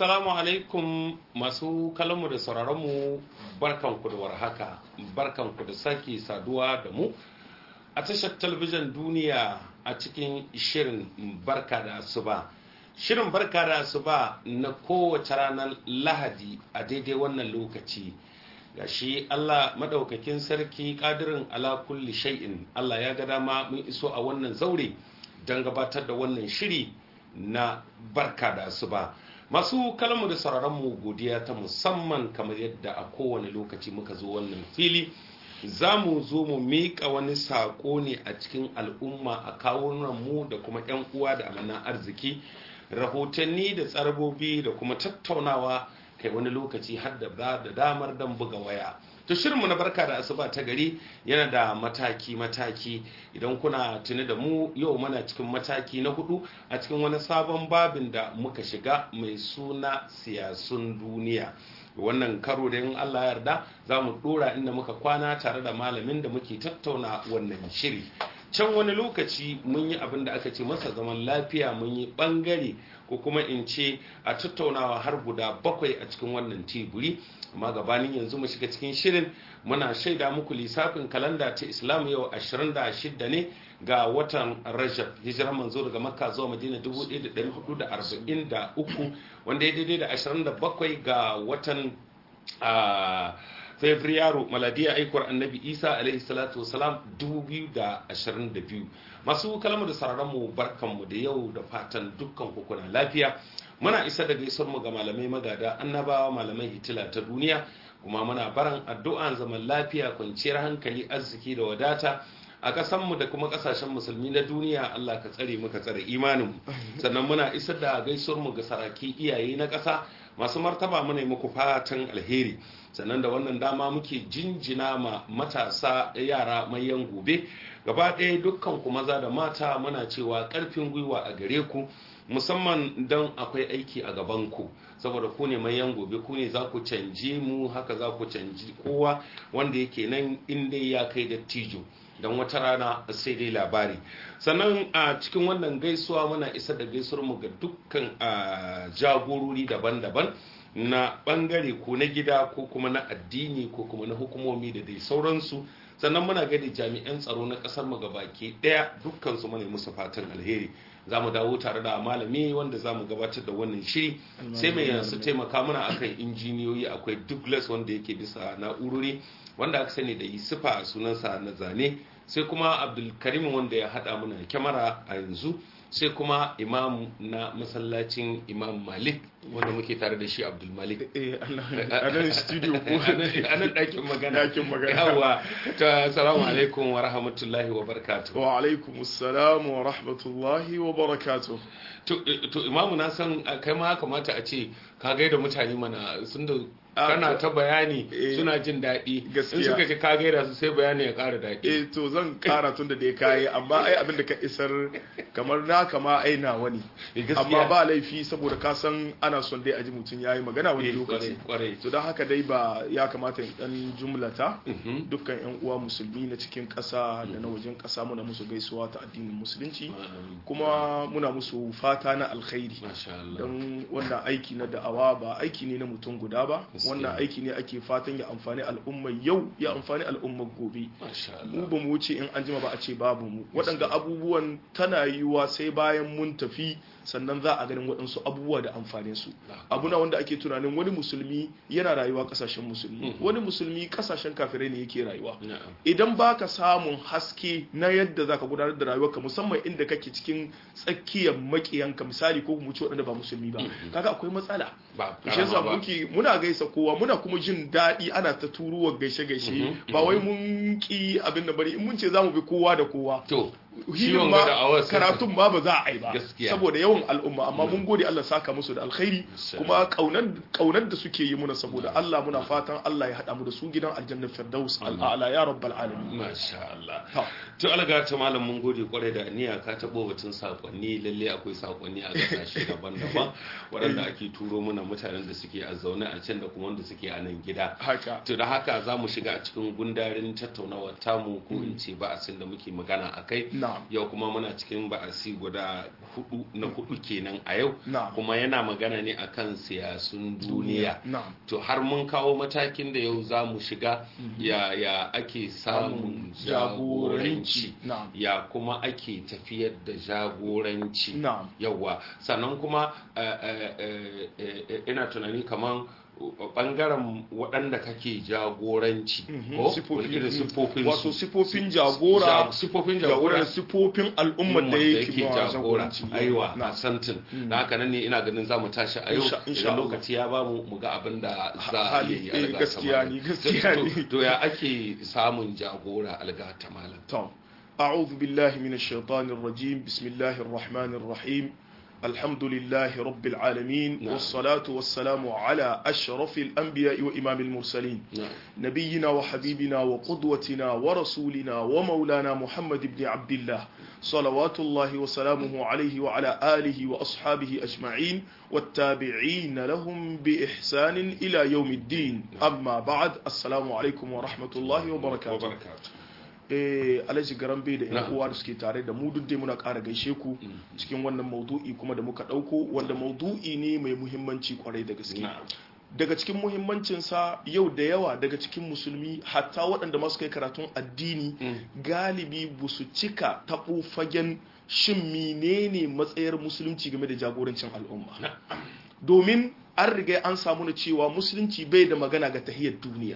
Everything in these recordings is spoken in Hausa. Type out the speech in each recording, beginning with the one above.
Assalamu alaikum masu kalamu da sauraronmu barkanku da warhaka barkanku da sake saduwa da mu a tashar talabijin duniya a cikin shirin barka da asuba shirin barka da asuba na kowace ranar lahadi a daidai wannan lokaci ga shi Allah madaukakin sarki kadirin ala kulli shay'in Allah ya ga dama mun iso a wannan zaure don gabatar da wannan shiri na barka da asuba masu kalmu da sauraronmu godiya ta musamman kamar yadda a kowane lokaci muka zo wannan fili za mu zo mu miƙa wani saƙo ne a cikin al'umma a kawunan mu da kuma 'yan uwa da amanan arziki rahotanni da tsarbobi da kuma tattaunawa kai wani lokaci har da da damar dan buga waya to shirinmu na barka da asuba ta gari yana da mataki-mataki idan kuna tuni da mu yau mana cikin mataki na hudu a cikin wani sabon babin da muka shiga mai suna siyasun duniya wannan karo da in Allah yarda za mu dora inda muka kwana tare da malamin da muke tattauna wannan shiri can wani lokaci mun yi abin da aka ce masa zaman lafiya mun yi bangare ko kuma in ce a tattaunawa har guda bakwai a cikin wannan teburi amma gabanin yanzu mu shiga cikin shirin muna shaida muku lissafin kalanda ta islam yau 26 ne ga watan rajab hijirar manzo daga makka zuwa madina 1443 wanda ya daidai da 27 ga watan fabrairu maladiya aikwar annabi isa alaihi salatu wasalam 2022 masu kalmar da sararanmu barkanmu da yau da fatan dukkan kuna lafiya muna isa da gaisuwar mu ga malamai magada annabawa malamai hitila ta duniya kuma muna baran addu'an zaman lafiya kwanciyar hankali arziki da wadata a ƙasanmu da kuma ƙasashen musulmi na duniya Allah ka tsare mu ka tsare imaninmu sannan muna isar da gaisuwar mu ga saraki iyaye na ƙasa masu martaba muna yi muku fatan alheri sannan da wannan dama muke jinjina ma matasa yara mayan gobe gaba ɗaya dukkan ku maza da mata muna cewa ƙarfin gwiwa a gare ku musamman don akwai aiki a gaban ku saboda ku ne mayan gobe ku ne za ku canje mu haka za ku canji kowa wanda yake nan inda ya kai dattijo don wata rana sai dai labari sannan a cikin wannan gaisuwa muna isa da gaisuwar mu ga dukkan jagorori daban-daban na bangare ko na gida ko kuma na addini ko kuma na hukumomi da dai sauransu sannan muna gani jami'an tsaro na kasar mu gabaki daya dukkan su muna musu fatan alheri za mu dawo tare da malami wanda za mu gabatar da wannan shiri sai mai yansu taimaka mana akan injiniyoyi akwai douglas wanda yake bisa na'urori wanda aka sani da yusufa a sunansa na zane sai kuma abdulkarim wanda ya hada mana kyamara a yanzu sai kuma imam na masallacin imam malik wanda muke tare da shi abdul malik a nan studio ko a nan ɗakin magana ɗakin magana yawa ta salamu alaikum wa rahmatullahi wa barakatuh wa alaikum assalam wa rahmatullahi wa barakatuh to imamu na san kai ma kamata a ce ka gaida mutane mana sun da kana ta bayani suna jin daɗi in suka ce ka gaida su sai bayani ya ƙara daɗi eh to zan ƙara tun da dai kayi amma ai abin da ka isar kamar na kama ai na wani amma ba laifi saboda ka san ana son dai aji mutum yayi magana wani lokaci to don haka dai ba ya kamata in dan jumlata dukkan yan uwa musulmi na cikin ƙasa da na wajen ƙasa muna musu gaisuwa ta addinin musulunci kuma muna musu fata na alkhairi don wannan aiki na da'awa ba aiki ne na mutum guda ba wannan aiki ne ake fatan ya amfani al'ummar yau ya amfani al'ummar gobe mu ba mu wuce in an jima ba a ce babu mu waɗanga abubuwan tana yiwuwa sai bayan mun tafi sannan za a ganin waɗansu abubuwa da amfanin su abuna wanda ake tunanin wani musulmi yana rayuwa ƙasashen musulmi wani musulmi ƙasashen kafirai ne yake rayuwa idan baka samun haske na yadda zaka gudanar da rayuwarka musamman inda kake cikin tsakiyar makiyanka misali ko mu ci waɗanda ba musulmi ba kaga akwai matsala shi yasa muke muna gaisa kowa muna kuma jin daɗi ana ta turuwa gaishe gaishe ba wai mun ki abin da bari in mun ce zamu bi kowa da kowa to hilin ma karatun ma ba za a yi ba saboda yawan al'umma amma mun gode Allah saka musu da alkhairi kuma kaunar da suke yi muna saboda Allah muna fatan Allah ya hada mu da su gidan aljanna firdaus al'ala ya rabbal alamin masha Allah to alaga ta malam mun gode kwarai da niyya ka tabo batun sakonni lalle akwai sakonni a kasashe daban-daban waɗanda ake turo muna mutanen da suke a zaune a can da kuma wanda suke a nan gida haka to da haka za mu shiga a cikin gundarin tattaunawar tamu ko in ce ba a da muke magana akai Na'am. yau kuma muna cikin ba'asi guda hudu na hudu kenan a yau Na'am. kuma yana magana ne akan siyasun duniya na'am to har mun kawo matakin da yau za mu shiga ya, ya ake samun jagoranci na'am ya kuma ake tafiyar da jagoranci na'am yawwa sannan kuma eh, eh, eh, eh, eh, ina tunani kaman bangaren waɗanda kake jagoranci ko Sifofi- irin siffofin wato sifofin jagora siffofin jagora jagora sifofin al'ummar da yake ma jagora jagoranci aiwa na'am a santin da haka nan ne ina ganin za mu tashi a yau Insha- insha idan Allah. lokaci ya bamu mu ga abin da za a hali, yi eh, algata gaskiya malam. ne, gaskiya To- ne. to ya ake samun jagora algata malam طب أعوذ بالله من الشيطان الرجيم بسم الله الرحمن الرحيم الحمد لله رب العالمين نعم. والصلاة والسلام على أشرف الأنبياء وإمام المرسلين na'am نبينا وحبيبنا وقدوتنا ورسولنا ومولانا محمد بن عبد الله صلوات الله وسلامه عليه وعلى آله وأصحابه أجمعين والتابعين لهم بإحسان إلى يوم الدين أما بعد السلام عليكم ورحمة الله وبركاته wabarakatuh eh alhaji garambe da yan Na'am. uwa da suke tare da mu duk dai muna ƙara gaishe ku cikin wannan maudu'i kuma da muka ɗauko wanda maudu'i ne mai muhimmanci kwarai da gaske na'am daga cikin muhimmancinsa yau da yawa daga cikin musulmi hatta waɗanda masu kai karatun addini galibi ba su cika taɓo fagen shin menene matsayar musulunci game da jagorancin al'umma domin an riga an samu na cewa musulunci bai da magana ga tahiyar duniya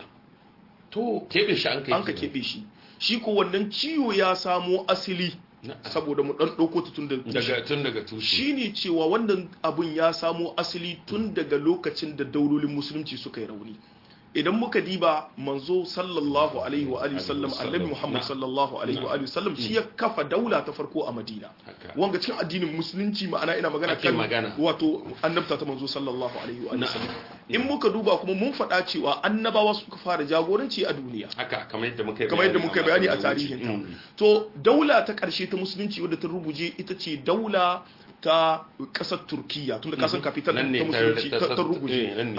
to keɓe shi an kai an ka kenan. keɓe shi shi ko wannan ciwo ya samo asali Na'am. saboda mu ɗan ɗauko ta tun da daga tun daga tushe shi ne cewa wannan abun ya samo asali tun daga lokacin da daulolin musulunci suka yi rauni idan muka diba manzo sallallahu alaihi wa alihi sallam annabi muhammad Na'am. sallallahu alaihi wa alihi sallam shi ya kafa daula ta farko a madina Haka. wanga cikin addinin musulunci ma'ana ina magana Ake kan magana. wato annabta ta manzo sallallahu alaihi wa alihi Na'am. sallam in muka duba kuma mun faɗa cewa annabawa suka fara jagoranci a duniya haka kamar yadda muka yi kamar yadda muka bayani a makon da ya tarihin wuce. ta Mm. to daula ta ƙarshe ta musulunci wadda ta rubuje ita ce daula ta ƙasar turkiya tun da kasan kafital ta Nan ne ta- musulunci ta- ta ta ta- rubuje eh, nan ne. a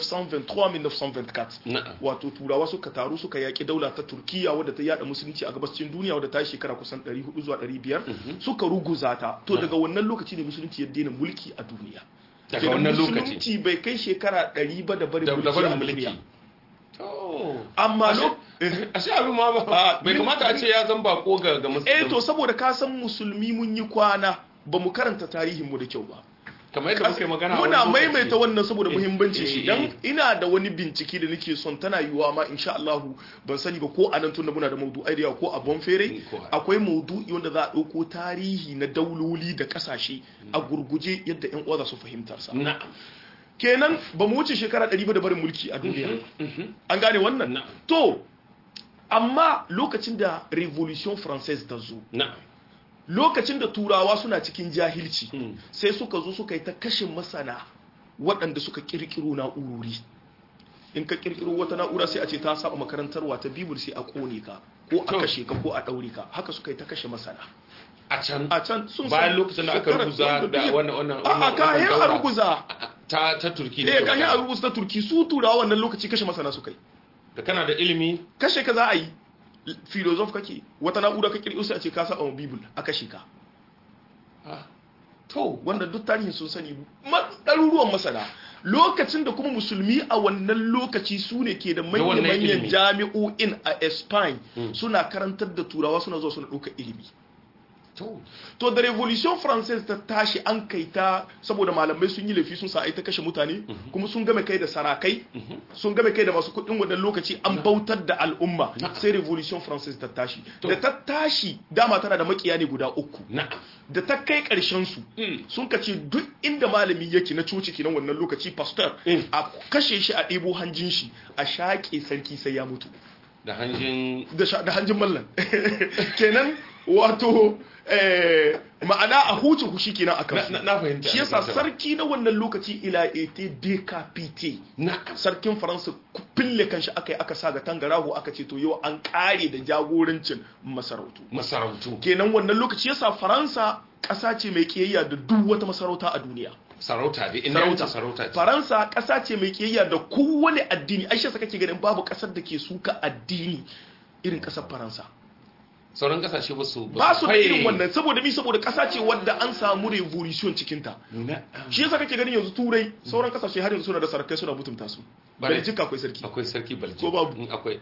1923-1924 Na'am. wato turawa suka taru suka yaƙi daula ta turkiya wadda ta yada musulunci a gabashin duniya wadda ta yi shekara kusan 400 zuwa 500 suka ruguza ta to daga wannan lokaci ne musulunci ya daina mulki a duniya daga Kenan wannan lokaci musulunci bai kai shekara 100 ba da barin da da mulki barin a mulki duniya to amma Ashe- lo ashe abin ma ba Ah, bai min- kamata a ce ya zan bako ga ga musulmi eh to saboda ka san musulmi mun yi kwana ba mu karanta tarihinmu da kyau ba kamar yadda muka yi magana a muna wani lokaci. maimaita wannan saboda Eh, muhimmanci eh, shi eh. dan ina da wani bincike da nake son tana yiwuwa ma insha Allah ban sani ba ko a nan tunda muna da maudu'ai da yawa ko a Bonfere Mm, ko a- akwai maudu'i wanda za a dauko tarihi na dauloli da kasashe a gurguje yadda yan uwa za su fahimtar sa na'am kenan ba mu wuce shekara 100 ba da barin mulki a duniya Mhm. an gane wannan Na'am. to amma lokacin da revolution française ta zo na'am lokacin da turawa suna cikin jahilci Mm. sai suka zo suka yi ta kashe masana waɗanda suka kirkiro na'urori in ka kirkiro wata na'ura sai a ce ta saba makarantarwa ta bibul sai a kone ka ko a To. kashe ka ko a ɗaure ka haka suka yi ta kashe masana a can a can sun bayan san lokacin da aka shekarar rubuza da biyar. wannan wannan a a wannan kayan a daura ruguza ta ta turki eh kayan a ruguza ta turki su turawa wannan lokaci kashe masana suka yi da kana da ilimi kashe ka za a yi filozof kake wata na'ura ka kirkiro sai a ce ka saba ma bibul a kashe ka ah, to wanda duk tarihin sun sani ma- ɗaruruwan masana lokacin da kuma musulmi a wannan lokaci su ne ke da wannan manya-manyan ilimi. jami'o'in a Spain Mm. suna karantar da turawa suna zuwa suna ɗauka ilimi to to da revolution française ta tashi an kai ta saboda malamai sun yi laifi sun sa ai ta kashe mutane kuma sun game kai da sarakai sun game kai da masu kuɗin wannan lokaci an bautar da al'umma Na'am. sai revolution française ta tashi To. da ta tashi dama tana da makiya ne guda uku na'am da ta kai ƙarshen su Mm. sun ka ce duk inda malami yake na coci kenan wannan lokaci pastor Mm. a kashe shi a ɗebo hanjin shi a shaƙe sarki sai ya mutu da hanjin da sha- da hanjin mallan kenan wato eh, ma'ana a huce hushi kenan a na, kansu na, na fahimta shi yasa na fahimta. sarki na wannan lokaci ila ete decapite na'am sarkin faransa ku- fille kanshi aka yi aka sa ga tangarahu aka ce to yau an kare da jagorancin masarautu masarautu kenan wannan lokaci yasa faransa ƙasa ce mai kiyayya da duk wata masarauta a duniya sarauta dai ina yanci sarauta ce faransa ƙasa ce mai kiyayya da kowane addini aisha sa kake ganin babu ƙasar da ke suka addini irin ƙasar faransa sauran kasashe ba su ba su da irin wannan saboda mi saboda kasa ce wadda an samu revolution cikin ta shi yasa kake ganin yanzu turai sauran kasashe har yanzu suna da sarakai suna mutunta su Belgium akwai sarki akwai sarki Belgium ko babu akwai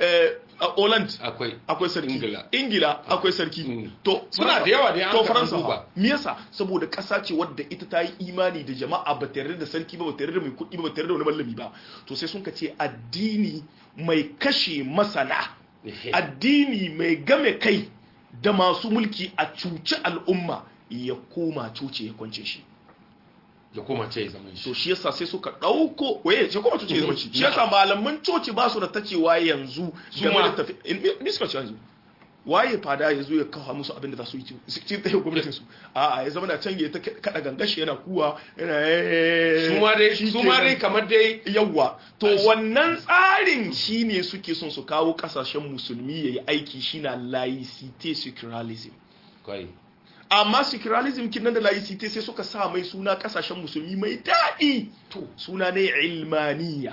a Holland akwai akwai sarki Ingila Ingila akwai sarki to suna da yawa da to Faransa ba me yasa saboda kasa ce wadda ita ta yi imani da jama'a ba tare da sarki ba ba tare da mai kuɗi ba ba tare da wani mallami ba to sai sun ka ce addini mai kashe masana addini mai game kai da masu mulki a cuci al'umma ya koma cuce ya kwance shi ya koma ce ya zama shi to shi yasa sai suka dauko waye ce koma cuce ya zama shi shi yasa malaman coci ba su da tacewa yanzu game da tafi in suka ci yanzu waye fada ya zo ya kawo musu abin da za su yi cikin tsaye gwamnatin su a a ya zama na can ya ta kada gangashi yana kuwa yana su ma dai su ma dai kamar dai yawa to wannan tsarin shine suke son su kawo kasashen musulmi yayi aiki shine laicite secularism kai amma secularism kin nan da laicite sai suka sa mai suna kasashen musulmi mai daɗi to suna ne ilmaniya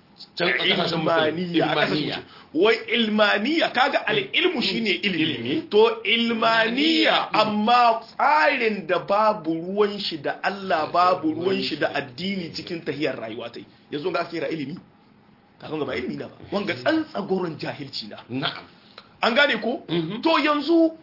ilmaniya a kasashen wai ilmaniya kaga al'ilmu shine ilimi to ilmaniya amma tsarin da babu ruwan shi da Allah babu ruwan shi da addini cikin tahiyar rayuwa ta yanzu ga ake ra ilimi kaga ga ba ilimi na ba wanga tsantsagoron jahilci na na'am an gane ko to yanzu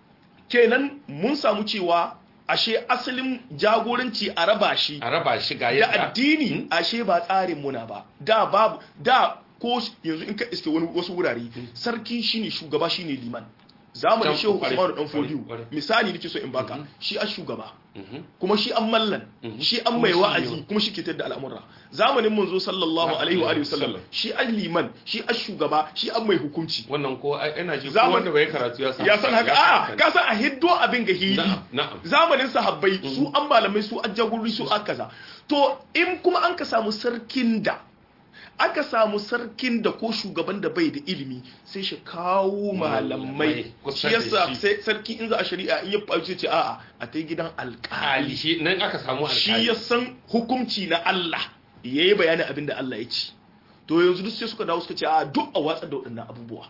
kenan mun samu cewa ashe asalin jagoranci a raba shi a raba shi ga da addini ashe ba tsarin muna ba da babu da ko yanzu in ka iske wani wasu wurare sarki shine shugaba shine liman zamanin shehu Usman dan Fodiyo misali nake so in baka shi a shugaba kuma shi an mallan shi an mai wa'azi kuma shi ke tada al'amura zamanin manzo sallallahu alaihi wa sallam shi an liman shi an shugaba shi an mai hukunci wannan ko ina ji ko wanda bai karatu ya san ya san haka a ka san a hiddo abin ga hili zamanin sahabbai su an malamai su an jagorori su aka kaza to in kuma an ka samu sarkin da aka samu sarkin da ko shugaban da bai da ilimi sai shi kawo malamai shi yasa sai sarki in za a shari'a in ya faɗi ce a'a a ta gidan alƙali shi nan aka samu alƙali shi ya san hukunci na Allah yayi bayanin abin da Allah ya ci to yanzu duk sai suka dawo suka ce a duk a watsar da waɗannan abubuwa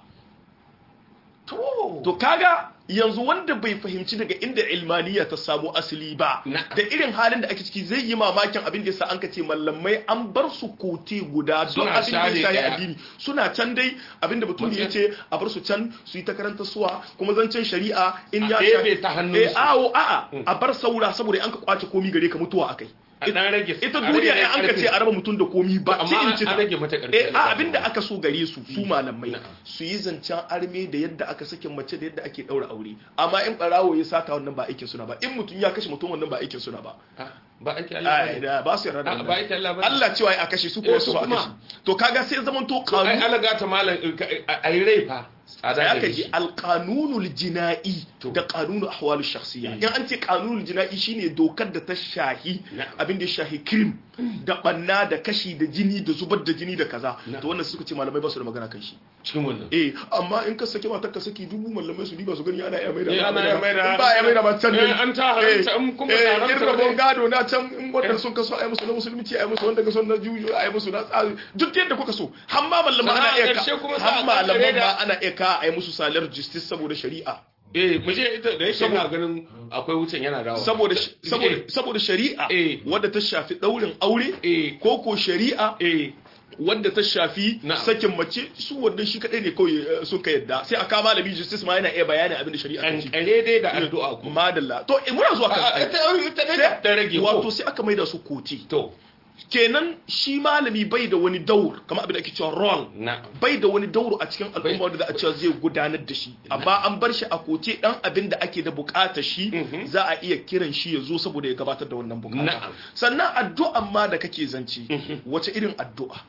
to kaga yanzu wanda bai fahimci daga inda ilmaniya ta samu asali ba da irin halin da ake ciki zai yi mamakin abin da yasa an ka ce mallamai an bar su kote guda don abin da ya shahi addini suna can dai abin da batum ya ce a bar su can su yi ta karanta suwa kuma zancen shari'a in ya shahi ta hannun su awo a'a a bar saura saboda an ka kwace komi gare ka mutuwa akai ita duniya ne an ka ce a raba mutum da komi ba ci in ci ta eh a abinda aka so gare su su malamai su yi zancen arme da yadda aka sake mace da yadda ake daura aure amma in barawo ya sata wannan ba aikin suna ba in mutum ya kashe mutum wannan ba aikin suna ba ba aikin Allah ba ba su yarda da ba aikin Allah ba Allah cewa a kashe su kuma su ba a kashe to kaga sai zaman to kanu ai alaga ta malam ai rai fa tsada aka ji alqanunul jina'i da qanunu ahwalu shakhsiyya in an ce qanunul jina'i shine dokar da ta shahi abin da ya shahi crime da banna da kashi da jini da zubar da jini da kaza to wannan suka ce malamai ba su da magana kan shi cikin wannan eh amma in ka saki matar ka saki dubu malamai su ba su gani ana ya maida ana ya maida ba ya maida ba can ne an ta haramta in kuma ta haramta eh rabon gado na can in wanda sun kaso ayi musu na musulunci ayi musu wanda kaso na juju ayi musu na tsari duk yadda kuka so har ma malamai ana iya ka har malamai ba ana iya ka ayi musu salar justice saboda shari'a eh mu je ita da yake ina ganin akwai wucin yana dawo saboda saboda saboda shari'a wadda ta shafi daurin aure ko ko shari'a wadda ta shafi sakin mace su wannan shi kadai ne kawai sun ka yadda sai aka malami justice ma yana iya bayani abin da shari'a ta ce kare dai da addu'a ko madalla to muna zuwa kan ta ta rage wato sai aka maida su koti to kenan shi malami bai da wani daur kamar abin da ake cewa role bai da wani dauro a cikin al'umma wanda za a cewa zai gudanar da shi amma an bar shi a koce dan abin da ake da bukatar shi za a iya kiran shi ya zo saboda ya gabatar da wannan bukata sannan addu'an ma da kake zance wace irin addu'a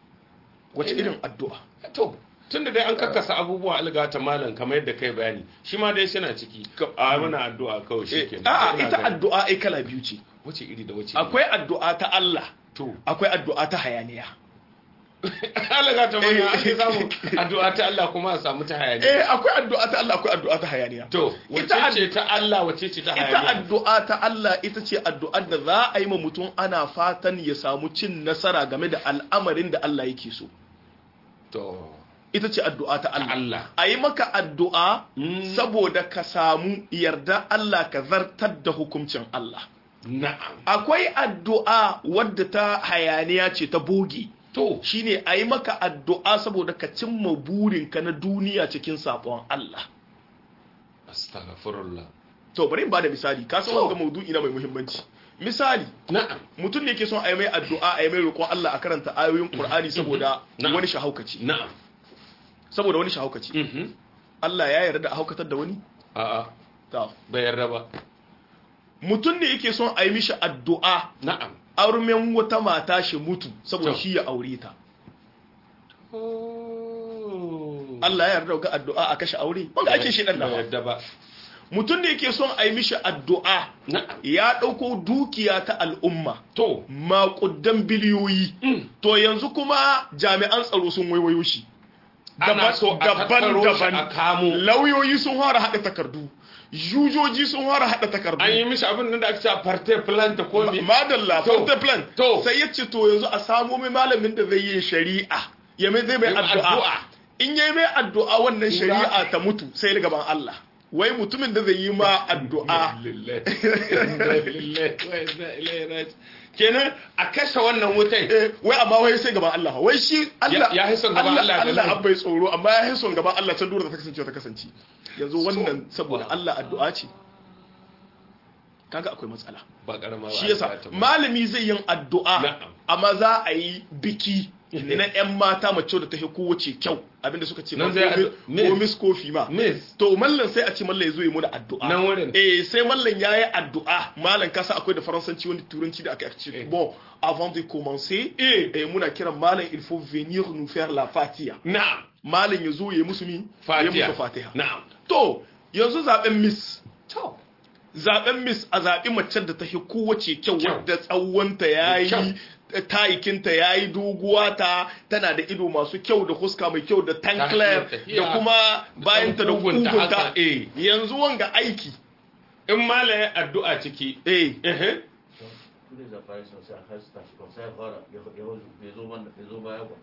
wace irin addu'a to tun da dai an kakkasa abubuwa algata malam kamar yadda kai bayani shi ma dai suna ciki a mana addu'a kawai shi ke a'a ita addu'a ai kala biyu ce wace iri da wace akwai addu'a ta Allah to akwai addu'a ta hayaniya algata mana ake samu addu'a ta Allah kuma a samu ta hayaniya eh akwai addu'a ta Allah akwai addu'a ta hayaniya to wace ce ta Allah wace ce ta hayaniya ita addu'a ta Allah ita ce addu'ar da za a yi ma mutum ana fatan ya samu cin nasara game da al'amarin da Allah yake so to ita ce addu'a ta Allah Allah a yi maka addu'a Mm. saboda ka samu yarda Allah ka zartar da hukuncin Allah na'am akwai addu'a wadda ta hayaniya ce ta boge to shine a yi maka addu'a saboda ka cimma burinka na duniya cikin sabon Allah astaghfirullah to bari in bada misali ka san To. wanga maudu'i na mai muhimmanci misali na'am mutum ne ke son a yi mai addu'a a yi mai roƙon Allah a karanta ayoyin Qur'ani saboda Na'am. wani shahaukaci na'am saboda wani shahaukaci mhm Allah ya yarda da a haukatar da wani a'a to bai yarda ba mutum ne yake son a yi mishi addu'a na'am auren wata mata shi mutu saboda To. shi ya aure ta Oh. Allah ya yarda ga addu'a a kashe aure wanda ake shi dan bai da yarda ba mutum ne yake son a yi mishi addu'a na'am ya ɗauko dukiya ta al'umma to maƙudan biliyoyi Mm. to yanzu kuma jami'an tsaro sun waiwayo shi ana so a tattaro shi a kamo lauyoyi sun fara haɗa takardu jujoji sun fara haɗa takardu an yi mishi abin nan da ake cewa parte plan ta komi madalla To. forte plan To. sai ya ce to yanzu a samo mai malamin da zai yi shari'a ya mai zai mai Yi addu'a. addu'a in yi mai addu'a wannan shari'a ta mutu sai ya gaban Allah wai mutumin da zai yi ma addu'a kenan a kashe wannan wutai eh, wai amma wai sai gaban Allah wai shi Allah Ya- ya hi son gaban Allah da Allah nan. an bai tsoro amma ya hi son gaban Allah can dura da ta kasance ta kasance yanzu wannan saboda Allah addu'a ce kaga akwai matsala ba karama shi yasa malami zai yin addu'a Na'am. amma za a yi biki na yan mata mace da ta hi kowace kyau abinda suka ce Nan ma zai ko addu- ko miss kofi ma miss to mallan sai a ce mallan ya zo yi muna addu'a Nan wurin. eh sai mallan ya yi addu'a mallan kasa akwai da faransanci wani turanci da aka ce Eh. bon avant de commencer Eh. eh muna kiran mallan il faut venir nous faire la fatiha na'am mallan ya zo ya yi musu mi ya fatiha musu fatiha na'am to yanzu zaben miss to zaben miss a zaɓi macen da ta fi kowace kyau Kyau. wadda tsawonta ya Kyau. yi tayikinta ya yi doguwa ta tana da ido masu kyau da huska mai kyau da tankler tafiya. da kuma bayanta da kugunta kugunta haka, eh. yanzu wanga aiki in malaye addu'a ciki eh eh tous les appareils sont censés faire ça comme ça voilà ya zo man ya zo baya ba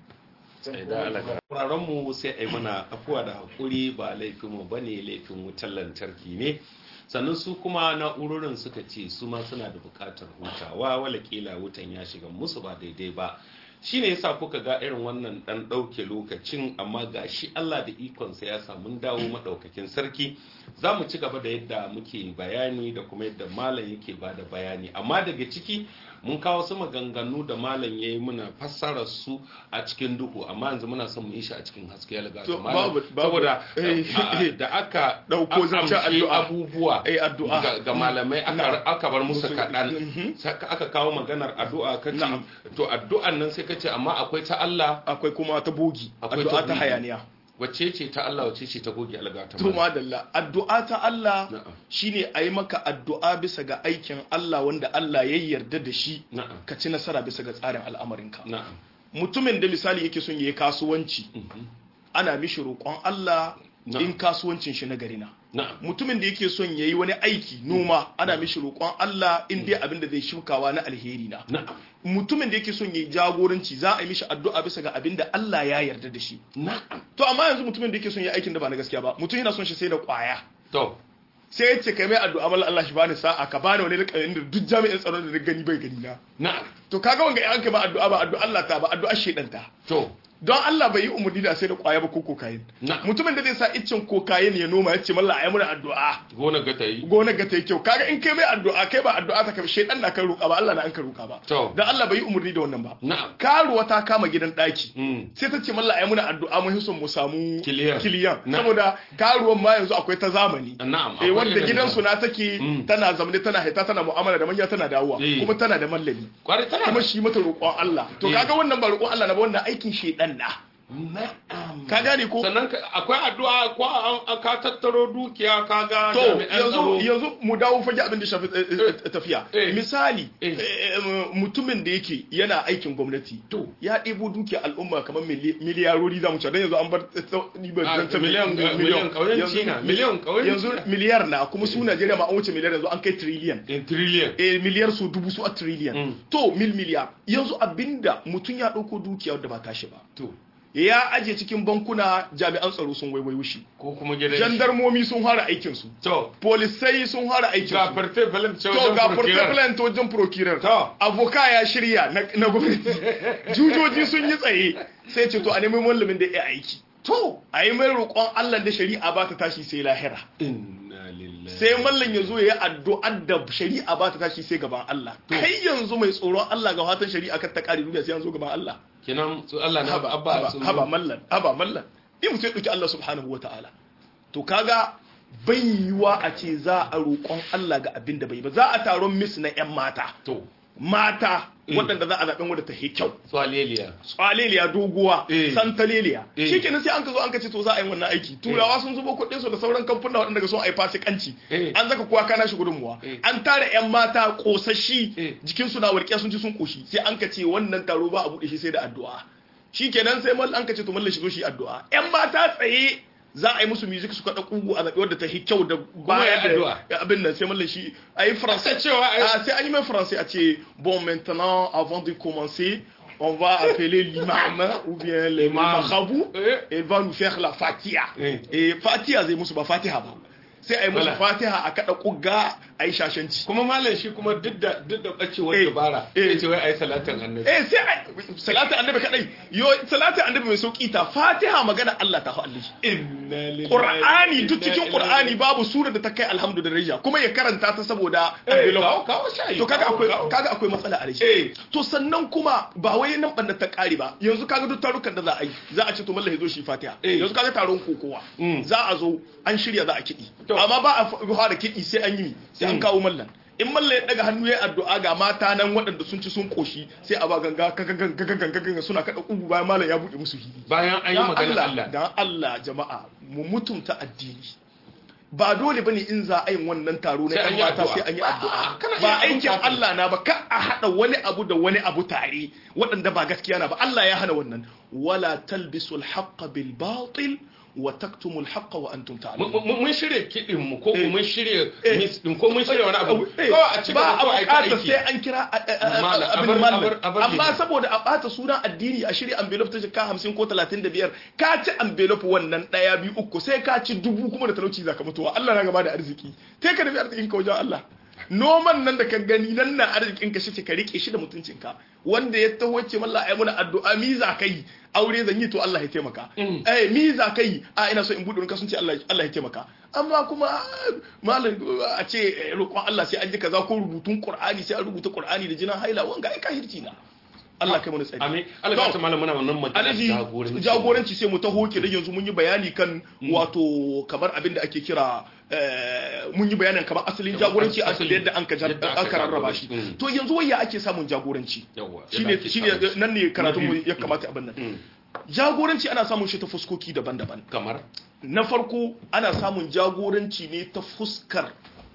Wuraren mu sai a yi mana afuwa da haƙuri ba laifinmu ba ne laifin wutar lantarki ne sannan su kuma na'urorin suka ce su ma suna da buƙatar hutawa wala kila wutan ya shiga musu ba daidai ba shi ne yasa kuka ga irin wannan ɗan ɗauke lokacin amma ga shi Allah da ikonsa ya samu dawo maɗaukakin sarki za mu ci gaba da yadda muke bayani da kuma yadda malam yake ba da bayani amma daga ciki mun kawo su maganganu da malam ya yi muna fassara su a cikin duhu amma yanzu muna son mu yi shi a cikin haske ya laga To, malam babu- babu- saboda eh, a- da aka Ɗauko zancen amshi addu'a. abubuwa Eh, addu'a. ga- ga malamai aka Na'am. aka bar musu Musu- kaɗan Mhm. saka aka kawo maganar addu'a kace Na'am. to addu'an nan sai kace amma akwai ta Allah akwai kuma ta bogi Akwai addu'a ta ta bogi. hayaniya wacce ce ta Allah wacce ce ta goge alga ta to malam? madalla addu'a ta Allah Na'am. shine a yi maka addu'a bisa ga aikin Allah wanda Allah ya yarda da shi na'am ka ci nasara bisa ga tsarin al'amarinka na'am mutumin da misali yake son yayi kasuwanci Mhm. ana mishi roƙon Allah Na'am. in kasuwancin shi na gari na na'am mutumin da yake son yayi wani aiki noma ana mishi roƙon Allah in dai abin da zai shukawa na alheri na na'am mutumin da yake son yayi jagoranci za a yi mishi addu'a bisa ga abin da Allah ya yarda da shi na'am to amma yanzu mutumin da yake son yayi aikin da ba na gaskiya ba mutum yana son shi sai da kwaya to sai ya ce kai mai addu'a mallan Allah shi bani sa'a ka bani wani rikayin da duk jami'in tsaron da na gani bai gani na na'am to kaga wanga in an kai ba addu'a ba addu'a Allah ta ba addu'a shedan ta to don Allah bai yi umarni da sai da kwaya ba ko kokain Na'am. mutumin da zai sa iccen kokain ya noma ya ce mallan ayi muna addu'a gona ga ta yi gona ga ta yi kyau kaga in kai mai addu'a kai ba addu'a ta kai shedan na kan roƙa ba Allah na an kan roƙa ba To. don Allah bai yi umarni da wannan ba na'am karuwa ta kama gidan daki Mm. sai ta ce mallan ayi muna addu'a mun son mu samu Kiliyan. kiliyan Na'am. saboda karuwan ma yanzu akwai ta zamani na'am eh akwai wanda irin gidansu da- na take Mm. tana zamne tana haita tana mu'amala da manya tana dawowa Eh. kuma tana da mallami kwarai tana kuma shi mata roƙon Allah to Eh. kaga wannan ba roƙon Allah na ba wannan aikin shedan na na'am ka gane ko sannan ka- akwai addu'a ko an an ka tattaro dukiya ka ga to jami'an yanzu tsaro. yanzu mu dawo fage abin da shafi eh, eh, tafiya Eh. misali Eh. eh, eh, mutumin da yake yana aikin gwamnati To. ya ɗebo dukiya al'umma kamar mili- miliyarori za mu ce don yanzu an bar eh, ni ba Ah, zan ce miliyan- mi- eh, miliyan ƙauyen Yanzu- China, miliyan ƙauyen yanzu China. miliyar na kuma su Najeriya ma an wuce miliyar yanzu an kai trillion in trillion eh, miliyar su dubu su a trillion Mm. to mil miliyar yanzu abinda mutum ya ɗauko dukiya wadda ba tashi ba to ya aje cikin bankuna jami'an tsaro sun waiwayo shi ko kuma gidan jandarmomi sun fara aikin su to polisai sun fara aikin ga su farte falan to ga portable wajen procurer To. avoka ya shirya na na gwamnati jujoji sun yi tsaye sai ce to a nemi mallamin da ya aiki to a yi mai roƙon Allah da shari'a ba ta tashi sai lahira inna lillahi sai mallan ya zo ya yi addu'ar da shari'a ba ta tashi sai gaban Allah kai yanzu mai tsoron Allah ga fatan shari'a kan ta kare duniya sai an zo gaban Allah kinan su Allah na haba abba haba su haba mallan haba mallan in mutum ya dauki Allah subhanahu wataala to kaga bai yiwa a ce za a roƙon Allah ga abin da bai ba za a taron mis na 'yan mata to mata Mm. waɗanda za a zaɓen wadda ta yi kyau swaleliya tsaleliya doguwa Eh. santaleliya Eh. shi kenan sai an ka zo an ka ce to za a yi wannan aiki turawa sun zubo kuɗin su da sauran kamfuna waɗanda ga son a yi fasikanci Eh. an zaka kuwa kana shi gudunmuwa Eh. an tara yan mata ƙosashi Eh. jikin su na warƙe sun ci sun ƙoshi sai an ka ce wannan taro ba a buɗe shi sai da addu'a shi kenan sai mal an ka ce to mallan shi zo shi addu'a yan mata tsaye za a yi musu music su kaɗa ƙugu a zaɓi wadda ta yi kyau da ya da addu'a. abin nan sai mallan shi a yi Sai faransai cewa ai- Ah, c'est animé français. ah, tu- Bon, maintenant, avant de commencer, on va appeler l'imam ou bien le Imam. marabout. Eh. Il va nous faire la fatiha. Eh. Et fatiha zai musu ba fatiha ba. Sai a yi musu Voilà. fatiha a kaɗa ƙugga a yi shashanci. kuma malam shi kuma duk da duk da bacewar Eh. dabara Eh. ya ce wai ai salatin annabi Eh sai a salatin annabi kadai. Yo salatin annabi mai sauki ta fatiha magana Allah ta Allah. inna lillahi Qur'ani duk inna cikin ilaihi Qur'ani babu sura da ta kai alhamdulillah kuma ya karanta ta saboda Eh, envelope. kawo kawo shayi to kaga kawo, akwai kawo. kaga akwai matsala a Eh. rashi to sannan kuma ba wai nan banda ta kare ba yanzu kaga duk tarukan da za a yi za a ce to mallahi zo shi fatiha Eh. yanzu kaga taron kokowa Mm. za a zo an shirya za a kiɗi To. amma ba a fara kiɗi sai an yi sai an Mm. kawo mallan in mallan ya daga hannu ya addu'a ga mata nan waɗanda sun ci sun koshi sai a ba ganga kagagan kagagan kagagan suna kada kugu bayan mallan ya buɗe musu hili bayan an yi dan magana Allah dan Allah jama'a mu mutunta addini ba dole bane in za a yin wannan taro na Sai an yan yi mata addu'a. sai an yi Ba, addu'a kana ba iya abin aikin kafin. Allah na ba ka a hada wani abu da wani abu tare waɗanda ba gaskiya na ba Allah ya hana wannan wala talbisul haqqa bil batil wa taktumul haqqa wa antum Mun- ta'lamun mun mun shirya kiɗin mu ko Eh. mun shirya Eh. mis din ko mun shirya wani abu Eh, kawai a ci ba gaba a ko a yi bukatar aiki sai an kira a- a- a- Malam, abin abar- malam abar- abar amma liman. saboda a bata sunan addini a shirya envelope ta jika hamsin ko talatin da biyar ka ci envelope wannan ɗaya biyu uku sai ka ci dubu kuma da talauci zaka mutuwa Allah na gaba da arziki sai ka nufi arzikin ka wajen Allah noman nan da ka gani nan na arzikin ka shi ka rike shi da mutuncin ka wanda ya taho ce mallah ai muna addu'a mi za kai aure zan yi to Allah ya taimaka Mm. eh mi za kai a ina so in bude wani kasance Allah Allah ya taimaka amma kuma malam a ce eh, roƙon Allah sai an ji kaza ko rubutun Qur'ani sai an rubuta Qur'ani da jinan haila wanga ai kahirci na Allah kai mana tsari amin Allah ta malam muna wannan magana alaji jagoranci jagoranci sai mu taho ke da yanzu mun yi bayani kan wato kamar abin da ake kira eh, mun yi bayanin kamar asalin jagoranci a asali. yadda an ka jar- Yadda aka aka rarraba shi jagoranci. Mm. to yanzu waya ake samun jagoranci yawa shine shine nan ne karatun mu ya kamata abin nan Mm. jagoranci ana samun shi ta fuskoki daban-daban kamar na farko ana samun jagoranci ne ta fuskar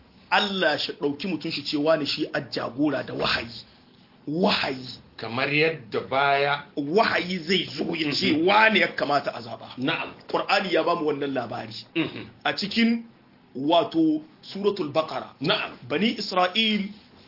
Allah shi ɗauki mutum shi cewa ne shi a jagora da wahayi wahayi kamar yadda baya wahayi zai zo ya ce wane ya kamata a zaba na'am Qur'ani ya bamu wannan labari Mhm. a cikin wato suratul baqara na'am bani isra'il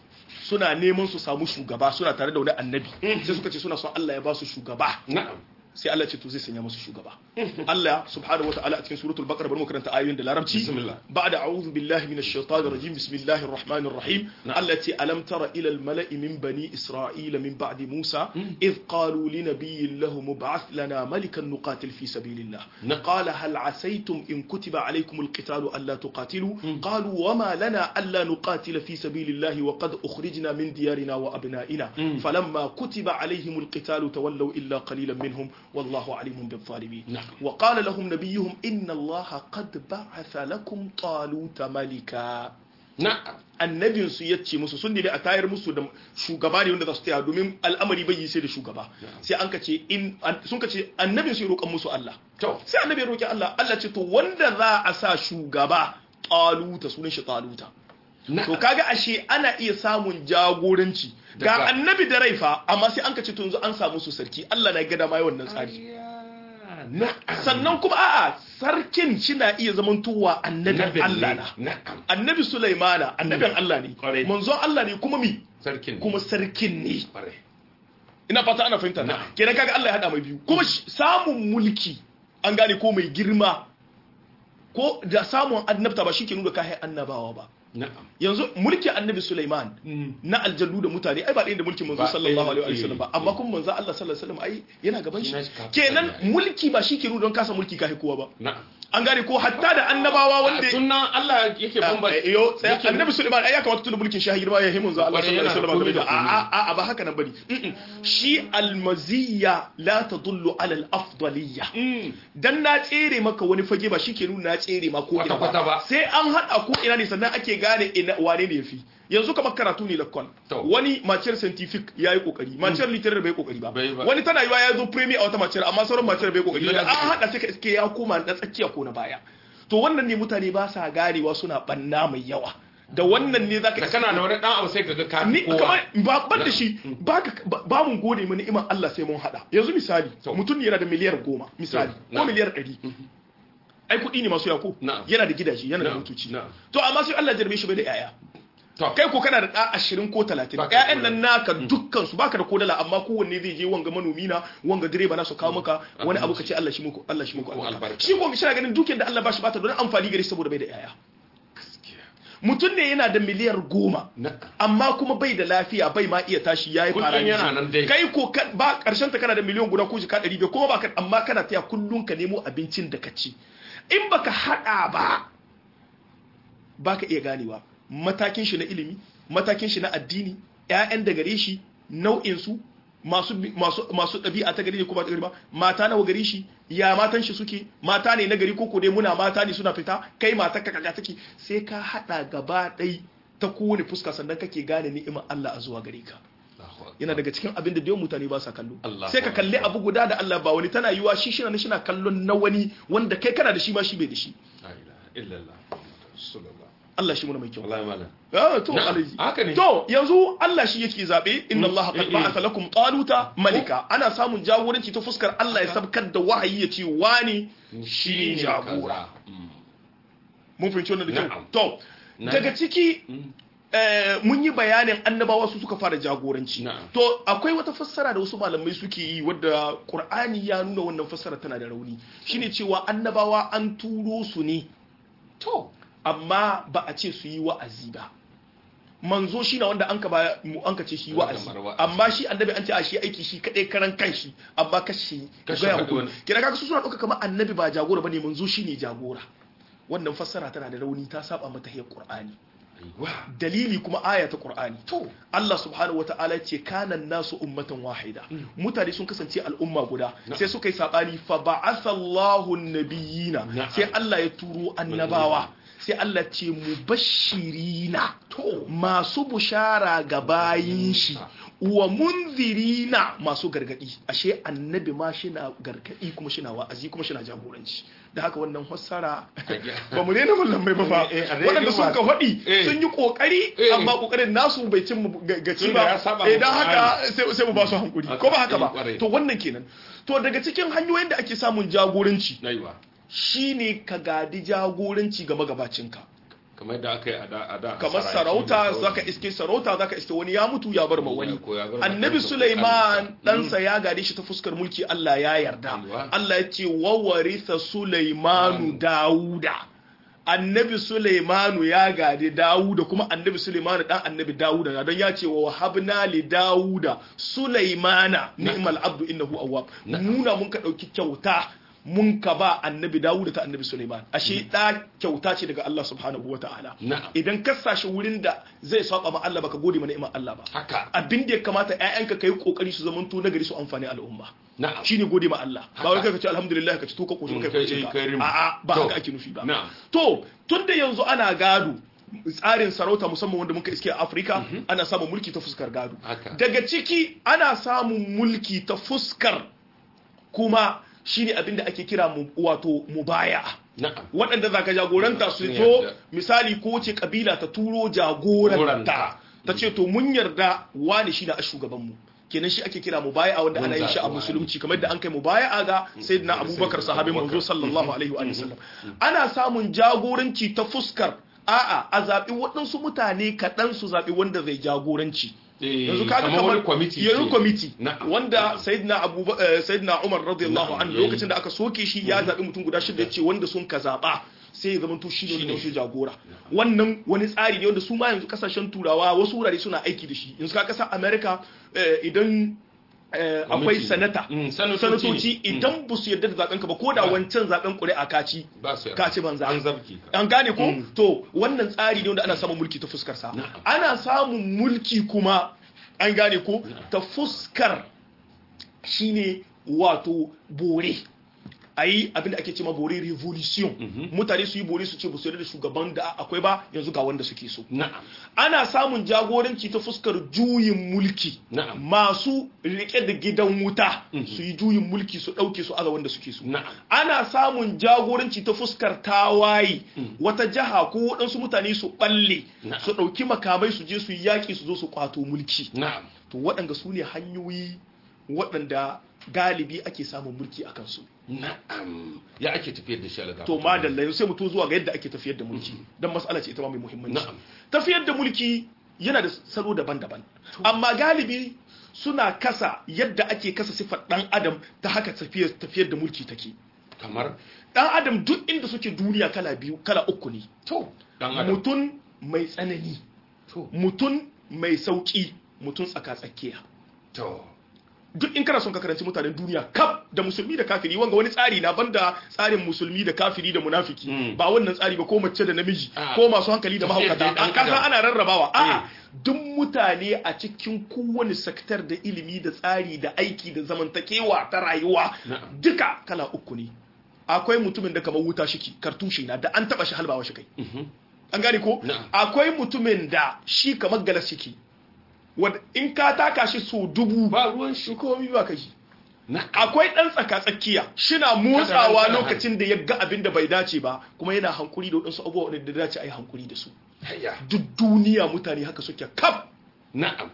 suna neman su samu shugaba suna tare da wani annabi sai suka ce suna son Allah ya ba su shugaba na'am sai Allah ce to zai sanya musu shugaba Allah subhanahu wataala a cikin suratul baqara bari mu karanta ayoyin da larabci Bismillah. ba'da a'udhu billahi minash shaitanir rajim bismillahir rahmanir rahim Na'am. Allah ce alam tara ila al mala'i min bani isra'ila min ba'di musa id qalu li nabiyyin lahum mub'ath lana malikan nuqatil fi sabilillah Na'am. قال هل عسيتم إن كتب عليكم القتال ألا تقاتلوا قالوا وما لنا ألا نقاتل في سبيل الله وقد أخرجنا من ديارنا وأبنائنا فلما كتب عليهم القتال تولوا إلا قليلا منهم والله عليم بالظالمين نعم. وقال لهم نبيهم إن الله قد بعث لكم طالوت ملكا na'am annabin su ya ce musu sun nemi a tayar musu da shugaba ne wanda za su taya domin al'amari bai yi sai da shugaba sai an ka ce in an- sun ka ce annabin su ya roƙan musu Allah to sai annabi ya roƙi Allah Allah ce to wanda za a sa shugaba taluta sunan shi taluta to na'am kaga ashe ana iya samun jagoranci ga Daga- annabi da raifa amma sai an ka ce to yanzu an samu su sarki Allah na gada ma wannan tsari na'am sannan kuma a'a sarkin shi na iya zamantowa annabin Nabin Allah ne. na na'am annabi Sulaimana annabin Allah ne Kwarai. manzon Allah ne kuma mi sarkin kuma sarkin ne kwarai ina fata ana fahimta Na'am. kenan kaga Allah ya hada mai biyu kuma shi- samun mulki an gane ko mai girma ko da samun annabta ba shi ke nuna kai annabawa ba na'am yanzu mulki annabi Sulaiman na aljannu da mutane ai ba ɗaya da mulkin manzo Ba sallallahu ɗaya, alaihi wasallam ba eh, amma eh. kuma manzo Allah sallallahu alaihi wasallam ai yana gaban shi Shi na shi kafin kenan Allah, eh. mulki ba shi ke nuna don kasa mulki kai kowa ba na'am an gane ko hatta da annabawa wanda sunan Allah yake bambanta Eh, yo sai yake- annabi Sulaiman ai ya kamata tunda mulkin shahi girma ya himun za Allah Kwarai, sallallahu alaihi yana da wasallam komai da a a a ba haka nan bane Mm-mm. shi almaziyya la tadullu ala al-afdaliyya Mm. dan na tsere maka wani fage ba shike nuna na tsere ma ko ina Kwata-kwata ba. sai an hada ko ina ne sannan ake gane ina wane ne yafi yanzu kamar karatu ne lakon To. wani maciyar scientific yayi kokari maciyar literary bai kokari ba Bai ba. wani tana yiwa ya zo premier a wata maciyar amma sauran maciyar bai kokari ba Ya da an zo. hada sai ka iske ya koma na tsakiya ko na baya to wannan ne mutane ba sa ganewa suna banna mai yawa da wannan ne zaka da kana da wani dan abu sai kaga ka ni kowa kamar ba ban da shi ba ka- ba- ba mun gode mu ni'imar Allah sai mun hada yanzu misali To. mutum ne yana da miliyar goma misali To, ko na'am. miliyar ɗari ai kuɗi ne masu yako Na'am. yana da gidaje yana da Na'am, motoci na'am. to amma sai Allah jarbe shi bai da yaya to kai ko kana da ɗa ashirin ko talatin Baka da ƴaƴan nan naka dukkan su baka da kodala amma kowanne zai je wanga manomi na wanga direba na su kawo maka wani abu ka ce Allah shi muku Allah shi muku Ko albarka albarka. shi ko shi na ganin dukiyar da Allah ba shi bata don amfani gare shi saboda bai da yaya gaskiya mutum ne yana da miliyar goma na'am amma kuma bai da lafiya bai ma iya tashi yayi Kullum paralysis. yana nan dai. kai ko ka- ba karshen ta kana da miliyan guda ko jika 100 kuma ba ka amma kana taya kullun ka nemo abincin da ka ci in baka hada ba baka iya ganewa matakin shi na ilimi matakin shi na addini ƴaƴan da gare shi nau'in su masu bi- masu masu ɗabi'a ta gari ne ko ba ta gari ba mata nawa gare shi ya matan shi suke mata ne na gari ko ko dai muna mata ne suna fita kai mata ka kaga take sai ka hada gaba ɗai ta kowane fuska sannan kake gane ni'imar Allah a zuwa gare ka Allahu akbar. yana daga cikin abin da da yawan mutane ba sa kallo Allah sai ka kalli abu guda da Allah ba wani tana yiwa shi shi na shi na kallon na wani wanda kai kana da shi ma shi bai da shi la ilaha illallah rasulullah Allah shi muna mai kyau wallahi malam Ah, to Na'am, alaji haka ne. to yanzu Allah shi yake zabe inna Allah qad eh, eh. ba'atha lakum taluta malika ana samun jagoranci ta fuskar Allah ya sabkar da wahayi ya ce wani shine jagora Mm. mun fahimci wannan da kyau Na'am. to Na- daga ciki Mm. eh, mun yi bayanin annabawa su suka fara jagoranci Na'am. to akwai wata fassara da wasu malamai suke yi wadda qur'ani ya nuna wannan fassara tana da rauni shine cewa annabawa an turo su ne to amma ba a ce su yi wa'azi ba manzo shi na wanda an ka ba mu an ka ce shi Wanda wa'azi mara wa'azi. amma shi annabi an ce a shi aiki shi kadai karan kanshi amma kashi Kashi gaya faɗi muku wani. kira kaga su suna ɗauka kamar annabi ba jagora bane manzo shi ne jagora wannan fassara tana da rauni ta saba mata hiyar qur'ani aiwa dalili kuma aya ta qur'ani to Allah subhanahu wataala ce kana nasu ummatan wahida mutane sun kasance al'umma guda Na'am. sai suka yi sabani fa ba'athallahu nabiyina Na'am. sai Allah ya turo annabawa sai Allah ce mubashirina to masu bushara ga bayin shi wa munzirina masu gargadi ashe annabi ma shi na gargadi kuma shi na wa'azi kuma shi na jagoranci da haka wannan fassara ba mu daina mallamai ba fa Eh, eh, a daidai waɗanda sun ka faɗi Eh. sun yi ƙoƙari Eh. amma ƙoƙarin nasu bai cin mu ga- gaci Tunda ya ba saba idan ma haka sai sai mu ba su hankuri ko ba haka Eh, ba ƙwarai. to wannan kenan to daga cikin hanyoyin da ake samun jagoranci aiwa shine ka gadi jagoranci ga magabacinka kamar da aka yi a da a da kamar Saraki sarauta da zaka iske sarauta zaka iske wani ya mutu ya bar ma wani Ko ya bar ma annabi kansa, Sulaiman kansa. ɗansa ya gade shi ta fuskar mulki Allah ya yarda Aiwa. Allah ya ce wa waritha Sulaimanu Dawuda annabi Sulaimanu ya gade Dawuda kuma annabi Sulaimanu dan annabi Dawuda na don ya ce wa wahabna li Dawuda Sulaimana ni'mal abdu innahu awwab nuna mun ka dauki kyauta mun ka ba annabi Dawuda ta annabi Sulaiman ashe da kyauta ce daga Allah subhanahu wataala Na'am. idan ka sashi wurin da zai saba ma Allah baka gode ma ni'imar Allah ba haka abin da ya kamata ƴaƴanka kai kokari su zamanto nagari su amfani al'umma na'am shine gode ma Allah ba wai kai ka ce alhamdulillah ka ci to ka koshi Mm, kai kai- koshi kai rim. a a ba To. haka ake nufi ba Na'am. to tunda yanzu ana gado tsarin sarauta musamman wanda muka iske a Afirka ana samun mulki ta fuskar gado Haka. daga ciki ana samun mulki ta fuskar kuma shine abin da ake kira mu- wato mubaya'a na'am waɗanda za ka jagoranta su Sun zo yarda. misali ko ce kabila ta turo jagoranta Jagoranta. ta ce to mun yarda wani shi na a shugabanmu kenan shi ake kira mubaya'a wanda ana yin shi a Mun zaɓi musulunci kamar da an kai mubaya'a ga sayyidina abubakar sahabin manzo sallallahu alaihi wa sallam ana samun jagoranci ta fuskar a'a a zaɓi waɗansu mutane kaɗan su zaɓi wanda zai jagoranci Eh, yanzu kaga kamar kamar wani kwamiti yanzu ce. kwamiti Na'am. wanda sayyidina abu eh, sayyidina umar radiyallahu Na'am, anhu yayi. lokacin da aka soke shi ya zabi mutum guda shida ce wanda sun ka zaba sai ya zama to shi ne Shine. wanda shi jagora wannan wani tsari ne wanda su ma yanzu kasashen turawa wasu wurare suna aiki da shi yanzu ka kasar america eh, idan eh, akwai Gwamnati. sanata Mm, sanatoci sanatoci ne. Mm. idan ba su yarda da zaben ka ba ko da Ba. wancan zaben ƙuri'a kaci ba su yarda. ka ci banza an zabki ka an gane ko to wannan tsari ne wanda ana samun mulki ta fuskar sa Na'am. ana samun mulki kuma an gane ko ta fuskar shine wato bore a yi abinda ake ce ma bore revolution mutane su yi bore su ce ba su yarda da shugaban da akwai ba yanzu ga wanda suke so na'am ana samun jagoranci ta fuskar juyin mulki Na'am. masu rike da gidan wuta su yi juyin mulki su ɗauke su aza wanda suke so Na'am. ana samun jagoranci ta fuskar tawaye wata jiha ko waɗansu mutane su ɓalle Na'am. su ɗauki makamai su je su yi yaƙi su zo su kwato mulki na'am to waɗanda su ne hanyoyi waɗanda galibi ake samun mulki a kansu na'am ya ake tafiyar da shi alaga to madalla yanzu sai mu to zuwa ga yadda ake tafiyar da mulki dan mas'ala ce ita ma mai muhimmanci Na'am. tafiyar da mulki yana da salo daban-daban amma galibi suna kasa yadda ake kasa sifar dan adam ta haka tafiyar tafiyar da mulki take kamar dan adam duk inda suke duniya kala biyu kala uku ne to dan adam mutum mai tsanani to mutum mai sauki mutum tsaka-tsakiya to duk in kana son ka karanci mutanen duniya kaf da musulmi da kafiri wanga wani tsari na banda tsarin musulmi da kafiri da munafiki Mm. ba wannan tsari ba ko mace da namiji Ah. ko masu hankali da Tafiyar mahaukata da ɗan a kasa adam. ana rarrabawa a'a Eh. duk mutane a cikin kowane sektar da ilimi da tsari da aiki da zamantakewa ta rayuwa Na'am. duka kala uku ne akwai mutumin da kamar wuta shiki kartushe na da an taba shi halbawa shi kai Mhm. an gane ko Na'am. akwai mutumin da shi kamar galas shiki wanda in ka taka shi so dubu ba ruwan shi shi komi ba kai na'am akwai ɗan tsaka-tsakiya shina motsawa Kada- kada- lokacin da ya ga abin da bai dace ba kuma yana hankuri da waɗansu abubuwa da dace a yi hankuri da su hayya duk duniya mutane haka suke kaf na'am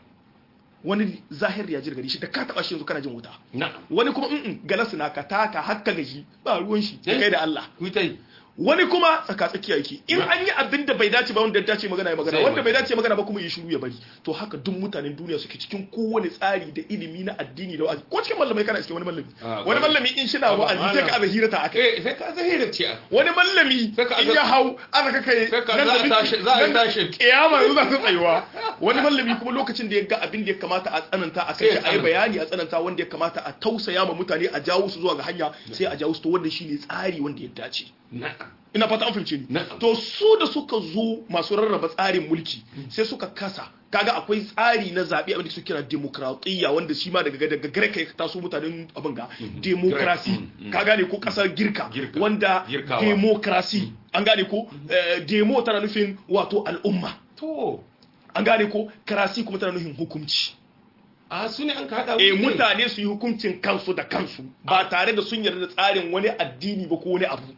wani zahir ya jirgari shi da ka taɓa shi yanzu kana jin wuta na'am wani kuma in galas na ka taka hakka gaji ba ruwan shi da Eh? kai da Allah ku tai wani kuma tsaka-tsakiya yake in Na- an yi abin da bai dace ba wanda ya dace magana ya magana Sai wanda bai magana. dace magana ba kuma yi shiru ya bari to haka duk mutanen duniya suke cikin kowane tsari da ilimi na addini da wa'azi ko cikin mallamai kana cikin wani mallami Ah, wani kwarai. mallami in shi na Ba, wa'azi sai ka malam. aza hirata akai eh sai ka zahira ce a wani mallami Sai ka in aza- ya hau aka ka kai sai ka nan za da a miki- tashi za a nan da- tashi kiyama yanzu za su tsayuwa wani mallami kuma lokacin da ya ga abin da ya kamata a tsananta a kai Sai ya shi a yi tsananta. bayani a tsananta wanda ya kamata a tausaya ma mutane a jawo su zuwa ga hanya sai a jawo su to wanda shine tsari wanda ya dace na'am ina fata an fahimce ni Na'am. to su da suka zo masu rarraba tsarin mulki sai suka kasa kaga akwai tsari na zaɓe abin da suke kira demokratiyya wanda shi ma daga daga Greek ya taso mutanen abin ga demokrasi Greek, mm, mm. ka gane ko kasar girka Girka. wanda Girkawa. demokrasi an gane ko eh, demo tana nufin wato al'umma to an gane ko karasi kuma tana nufin hukunci a su ne an ka haɗa eh wuri ne? mutane su yi hukuncin kansu da kansu ba tare da sun yarda da tsarin wani addini ba ko wani abu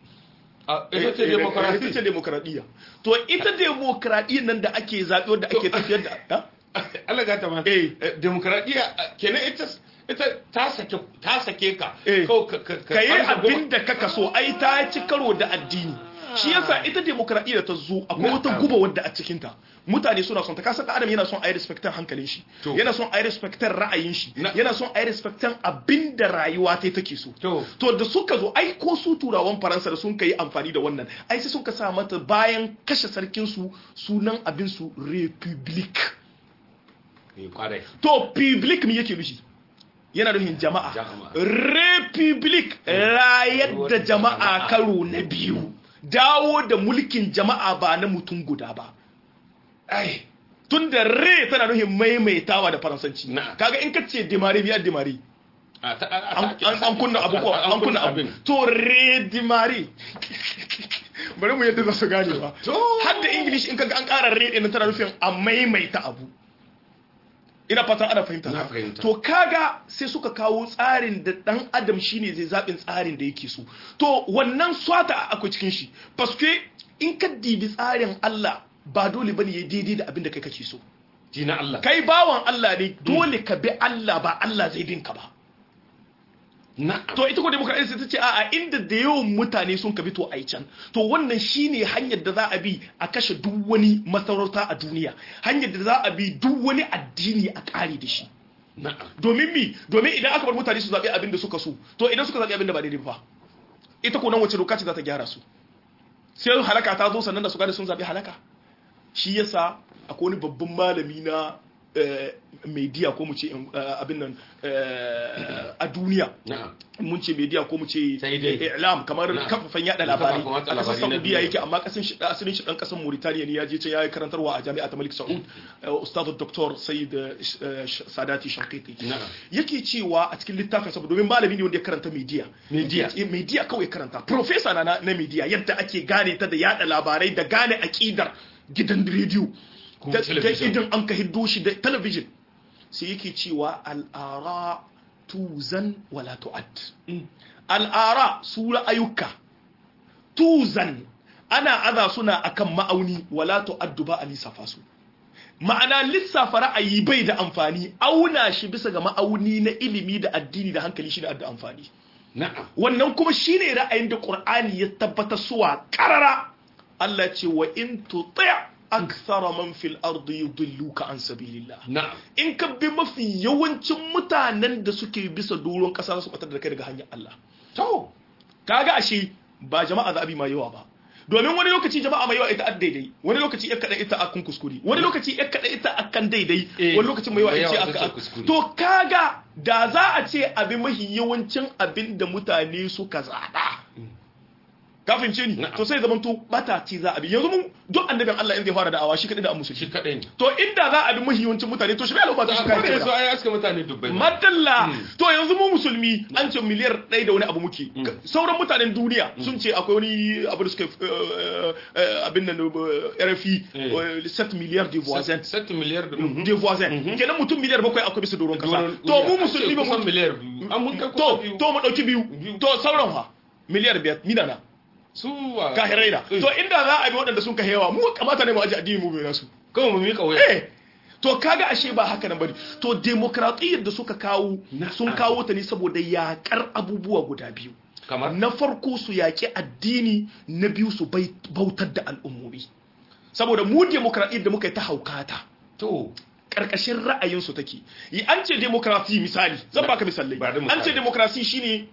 a ita ce ita demokarasi ce demokradiyya to ita demokradiyyar nan da ake zaɓe wanda ake tafiyar da ha? Allah ga ta ma Eh. demokradiya kenan ita ita ta sake ta sake ka Eh. Kawai ka ka ka yi ɓarza goma. abin da kaka so ai ta ci karo da addini shi yasa ita demokradiyya ta zo akwai wata Na'am. guba wadda a cikinta mutane suna son ta kasa adam yana son a yi respectan hankalin shi To. yana son a yi respectan ra'ayin shi Na- yana son a yi respectan abin da rayuwa ta take so To. to da suka zo ai ko su turawan faransa da sun kai amfani da wannan ai sai suka sa mata bayan kashe sarkin su sunan abin su republic Eh, kwarai to public me yake nufi yana nufin jama'a Jama'a. republic rayar da jama'a karo na biyu dawo da mulkin jama'a ba na mutum guda ba ai tun da re tana nufin maimaitawa da faransanci Na'am. kaga in ka ce demare biya demare a ta- a- a- an an- an kunna abu ko an kunna abu to re demare bari mu yadda za su gane ba To. har da english in kaga an ƙara re ɗin tana nufin a maimaita abu ina fatan ana fahimta Na fahimta. to kaga sai suka kawo tsarin da dan adam shine zai zaɓin tsarin da yake so to wannan swata akwai cikin shi paske in ka dibi tsarin Allah ba dole bane ya daidai da abin da kai kake so ji na Allah kai bawan Allah ne dole ka bi Allah ba Allah zai bin ka ba to ita ko demokradiyya sai ta ce a'a inda da yawan mutane sun kabi to ai can to wannan shine hanyar da za a bi a kashe duk wani masarauta a duniya hanyar da za a bi duk wani addini a kare da shi domin mi domin idan aka bar mutane su zaɓi abin da suka so to idan suka zaɓi abin da ba daidai ba ita ko nan wace doka ce za ta gyara su sai halaka ta zo sannan da su gane sun zaɓi halaka shi yasa akwai wani babban malami na media ko mu ce abin nan a duniya mun ce media ko mu ce i'lam kamar kafafen yada labarai a kasar saudiya yake amma kasan shi asalin shi dan kasar mauritania ne ya je can ya yi karantarwa a jami'a ta malik saud ustad dr sayyid sadati shankiti yake cewa a cikin littafin saboda domin malami ne wanda ya karanta media media media kawai karanta professor na na media yadda ake gane ta da yada labarai da gane akidar gidan rediyo da idan an ka hiddo shi da talabijin sai yake cewa al'ara tuzan wala tu'ad al'ara su ra'ayuka tuzan ana aza suna akan ma'auni wala tu'addu ba a lissafa su ma'ana lissafa ra'ayi bai da amfani auna shi bisa ga ma'auni na ilimi da addini da hankali shi da adda amfani wannan kuma shine ra'ayin da qur'ani ya tabbatar suwa karara Allah ce wa in tuti' akthara man fil ardi yudilluka an sabilillah na'am in ka bi mafi yawancin mutanen da suke bisa doron kasa su batar da kai daga hanyar Allah to kaga ashe ba jama'a zabi mai yawa ba domin wani lokaci jama'a mai yawa ita a daidai wani lokaci ya kada ita akan kuskure wani lokaci ya kada ita akan daidai wani lokaci mai yawa ita aka to kaga da za a ce abin mafi yawancin abin da mutane suka zaba kafin ce ni to sai zaman to bata ce za a bi yanzu mun duk annabin Allah in zai fara da'awa shi kadai da musulmi shi kadai ne to inda za a bi mahiyancin mutane to shi bai al'umma ta shi kai kai so ai aska mutane dubbai madalla to yanzu mu musulmi an ce miliyar ɗaya da wani abu muke sauran mutanen duniya sun ce akwai wani abu da suka abin nan RFI 7 miliyar de voisins 7 miliyar de voisins kenan mutum miliyar bakwai akwai bisa doron kasa to mu musulmi ba mu miliyar biyu an mun kai to to mu dauki biyu to sauran fa miliyar biyar midana su kahirai da to inda za a bi waɗanda sun kahewa mu kamata ne mu aji addini mu bai nasu kawai mu mika waya eh to kaga ashe ba haka nan bane to demokradiyyar da suka kawo sun kawo ta ne saboda yakar abubuwa guda biyu kamar na farko su yaki addini na biyu su bautar da al'ummomi saboda mu demokradiyyar da muka yi ta haukata to karkashin ra'ayinsu take yi an ce demokrasi misali zan baka misalai an ce demokrasi shine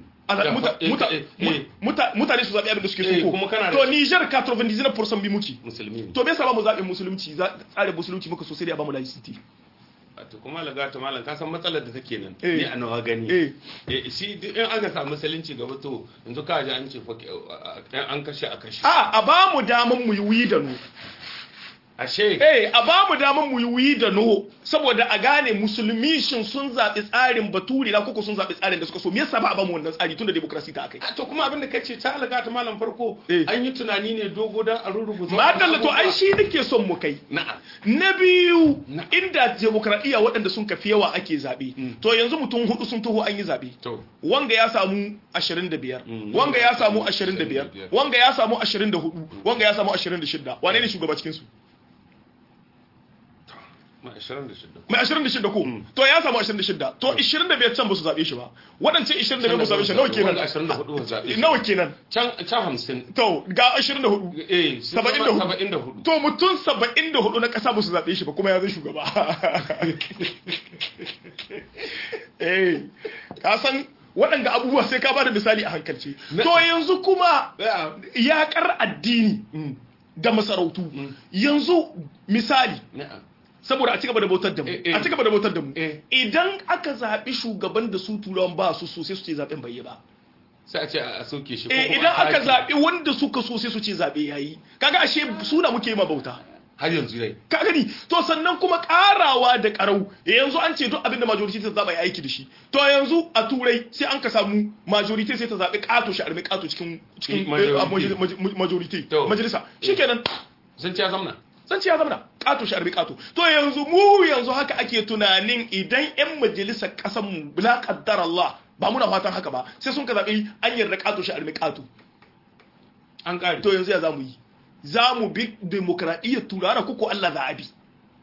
mutane su zaɓi abin da suke so ko to Niger 99% bi muke musulmi to me yasa ba mu zaɓin musulunci tsarin musulunci muka so sai dai ba mu laicity to kuma laga ta malam ka san matsalar da take nan ni a nawa gani eh shi in aka samu musulunci gaba to yanzu ka ji an ce an kashe a kashe a a ba mu daman mu yi wi da nu ashe eh a ba mu daman mu yi wuyi da no saboda a gane musulmi shin sun zaɓi tsarin baturi na koko sun zaɓi tsarin da suka so me yasa ba a ba mu wannan tsari tunda demokrasi ta akai to kuma abin da kace ta alga ta malam farko an yi tunani ne dogo dan a rurubuta madalla to ai shi nake son mu kai na'am na biyu inda demokradiya waɗanda sun kafi yawa ake zaɓe to yanzu mutum hudu sun taho an yi zaɓe to wanga ya samu 25 wanga ya samu 25 wanga ya samu 24 wanga ya samu 26 wane ne shugaba cikin su mai 26 mai 26 ko to ya samu 26 to 25 can ba su zaɓe shi ba waɗancan 25 ba su zaɓe shi nawa kenan 24 ba zaɓe nawa kenan can can 50 to ga 24 eh 74 74 to mutum 74 na ƙasa ba su zaɓe shi ba kuma ya zai shugaba eh ka san waɗanda abubuwa sai ka ba da misali a hankalci to yanzu kuma yaƙar addini da masarautu yanzu misali saboda a cigaba da bautar da mu a cigaba da bautar da mu idan aka zaɓi shugaban da su turawan ba su so sai su ce zaɓen bai yi ba sai a ce a soke shi eh idan aka zaɓi wanda suka so sai su ce zaɓe yayi kaga ashe suna muke yi ma bauta har yanzu dai ka gani to sannan kuma karawa da karau yanzu an ce duk abin da majority ta zaba ya aiki da shi to yanzu a turai sai an ka samu majority sai ta zabi kato shi armi kato cikin cikin majority majalisa shikenan sun ci ya zamna sun ci ya zamna kato shi armi kato to yanzu mu yanzu haka ake tunanin idan yan majalisar kasan mu la qaddar Allah ba muna fatan haka ba sai sun ka zabi an yarda kato shi armi kato an kare to yanzu ya zamu yi za mu bi demokradiyyar turara kuko Allah za a bi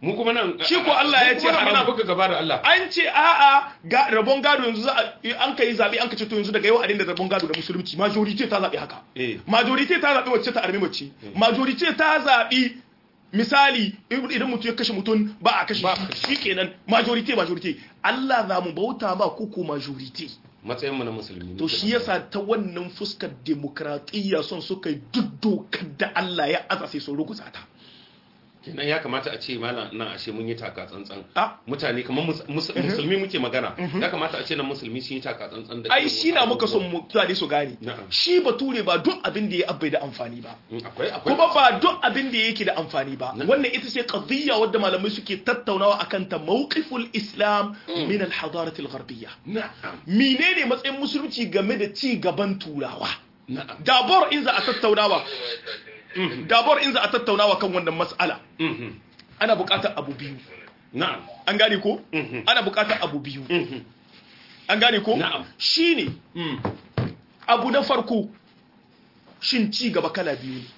mu kuma nan Shi ko Allah ya ce mu kuma nan muna haram. buga gaba da Allah an ce a'a ga rabon gado yanzu za a an kai zabe an ka ce to yanzu daga yau a dinda rabon gado da musulunci majority ta zabi haka Eh. majority ta zabi wacce ta armi mace majority ta zabi misali idan mutum ya kashe mutum ba a kashe Ba a shi kenan majority majority Allah za mu bauta ba kuku majority matsayin mu na musulmi to shi yasa ta wannan fuskar demokratiyya son suka yi duk dokar da Allah ya aza sai sun ruguza ta kenan ya kamata a ce malam nan ashe mun yi taka tsantsan Ah. mutane kamar mus- mus- musulmi muke magana ya kamata a ce nan musulmi sun yi taka tsantsan da ai irin shi na wasu muka son abubuwa. mutane su gane Na'am. shi bature ba duk abin da ya abai da amfani ba Mm, akwai akwai kuma ba duk abin da yake da amfani ba Na- wannan ita ce qadiyya wadda malamai suke tattaunawa akan ta mawqiful islam min al hadarat al gharbiyya na'am menene matsayin musulunci game da ci gaban turawa na'am dabor in za a tattaunawa dabor in za a tattaunawa kan wannan mas'ala Mhm. ana buƙatar abu biyu na'am an gane ko Mhm. ana buƙatar abu biyu Mhm. an gane ko Na'am. shine Mm. abu na farko shin ci gaba kala biyu ne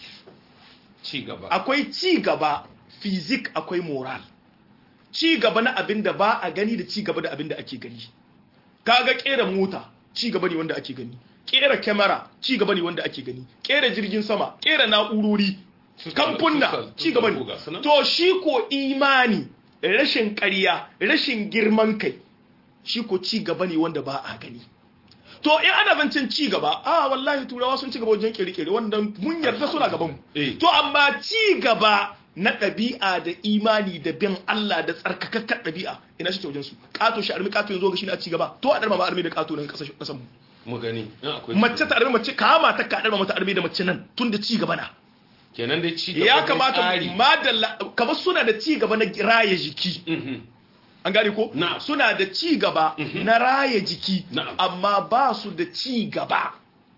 ci gaba akwai ci gaba fizik akwai moral ci gaba na abin da ba a gani da ci gaba da abin da ake gani kaga kera mota ci gaba ne wanda ake gani kera kyamara ci gaba ne wanda ake gani kera jirgin sama kera na'urori Su- kamfunna su- su- ci gaba su- su- ne su- to shi ko imani rashin ƙarya rashin girman kai shi ko ci gaba ne wanda ba a gani to in ana zancen ci gaba a wallahi turawa sun ci gaba wajen kere-kere wanda mun yarda suna gaban Eh. mu to amma ci gaba na ɗabi'a da imani da bin Allah da tsarkakakkar ɗabi'a ina shi ta wajen su ƙato shi armi ƙato yanzu ga shi ne a ci gaba to a ɗarma ma armi da ƙato nan ƙasashen ƙasan mu mu gani in akwai mace ta armi mace kama ta ka ɗarma mata armi da mace nan tun da ci gaba na kenan dai ci gaba ya dai kamata tsari. madalla kamar suna da ci gaba na raya jiki Mhm. an gane ko Na'am. suna da ci gaba na raya jiki Na'am. amma ba su da ci gaba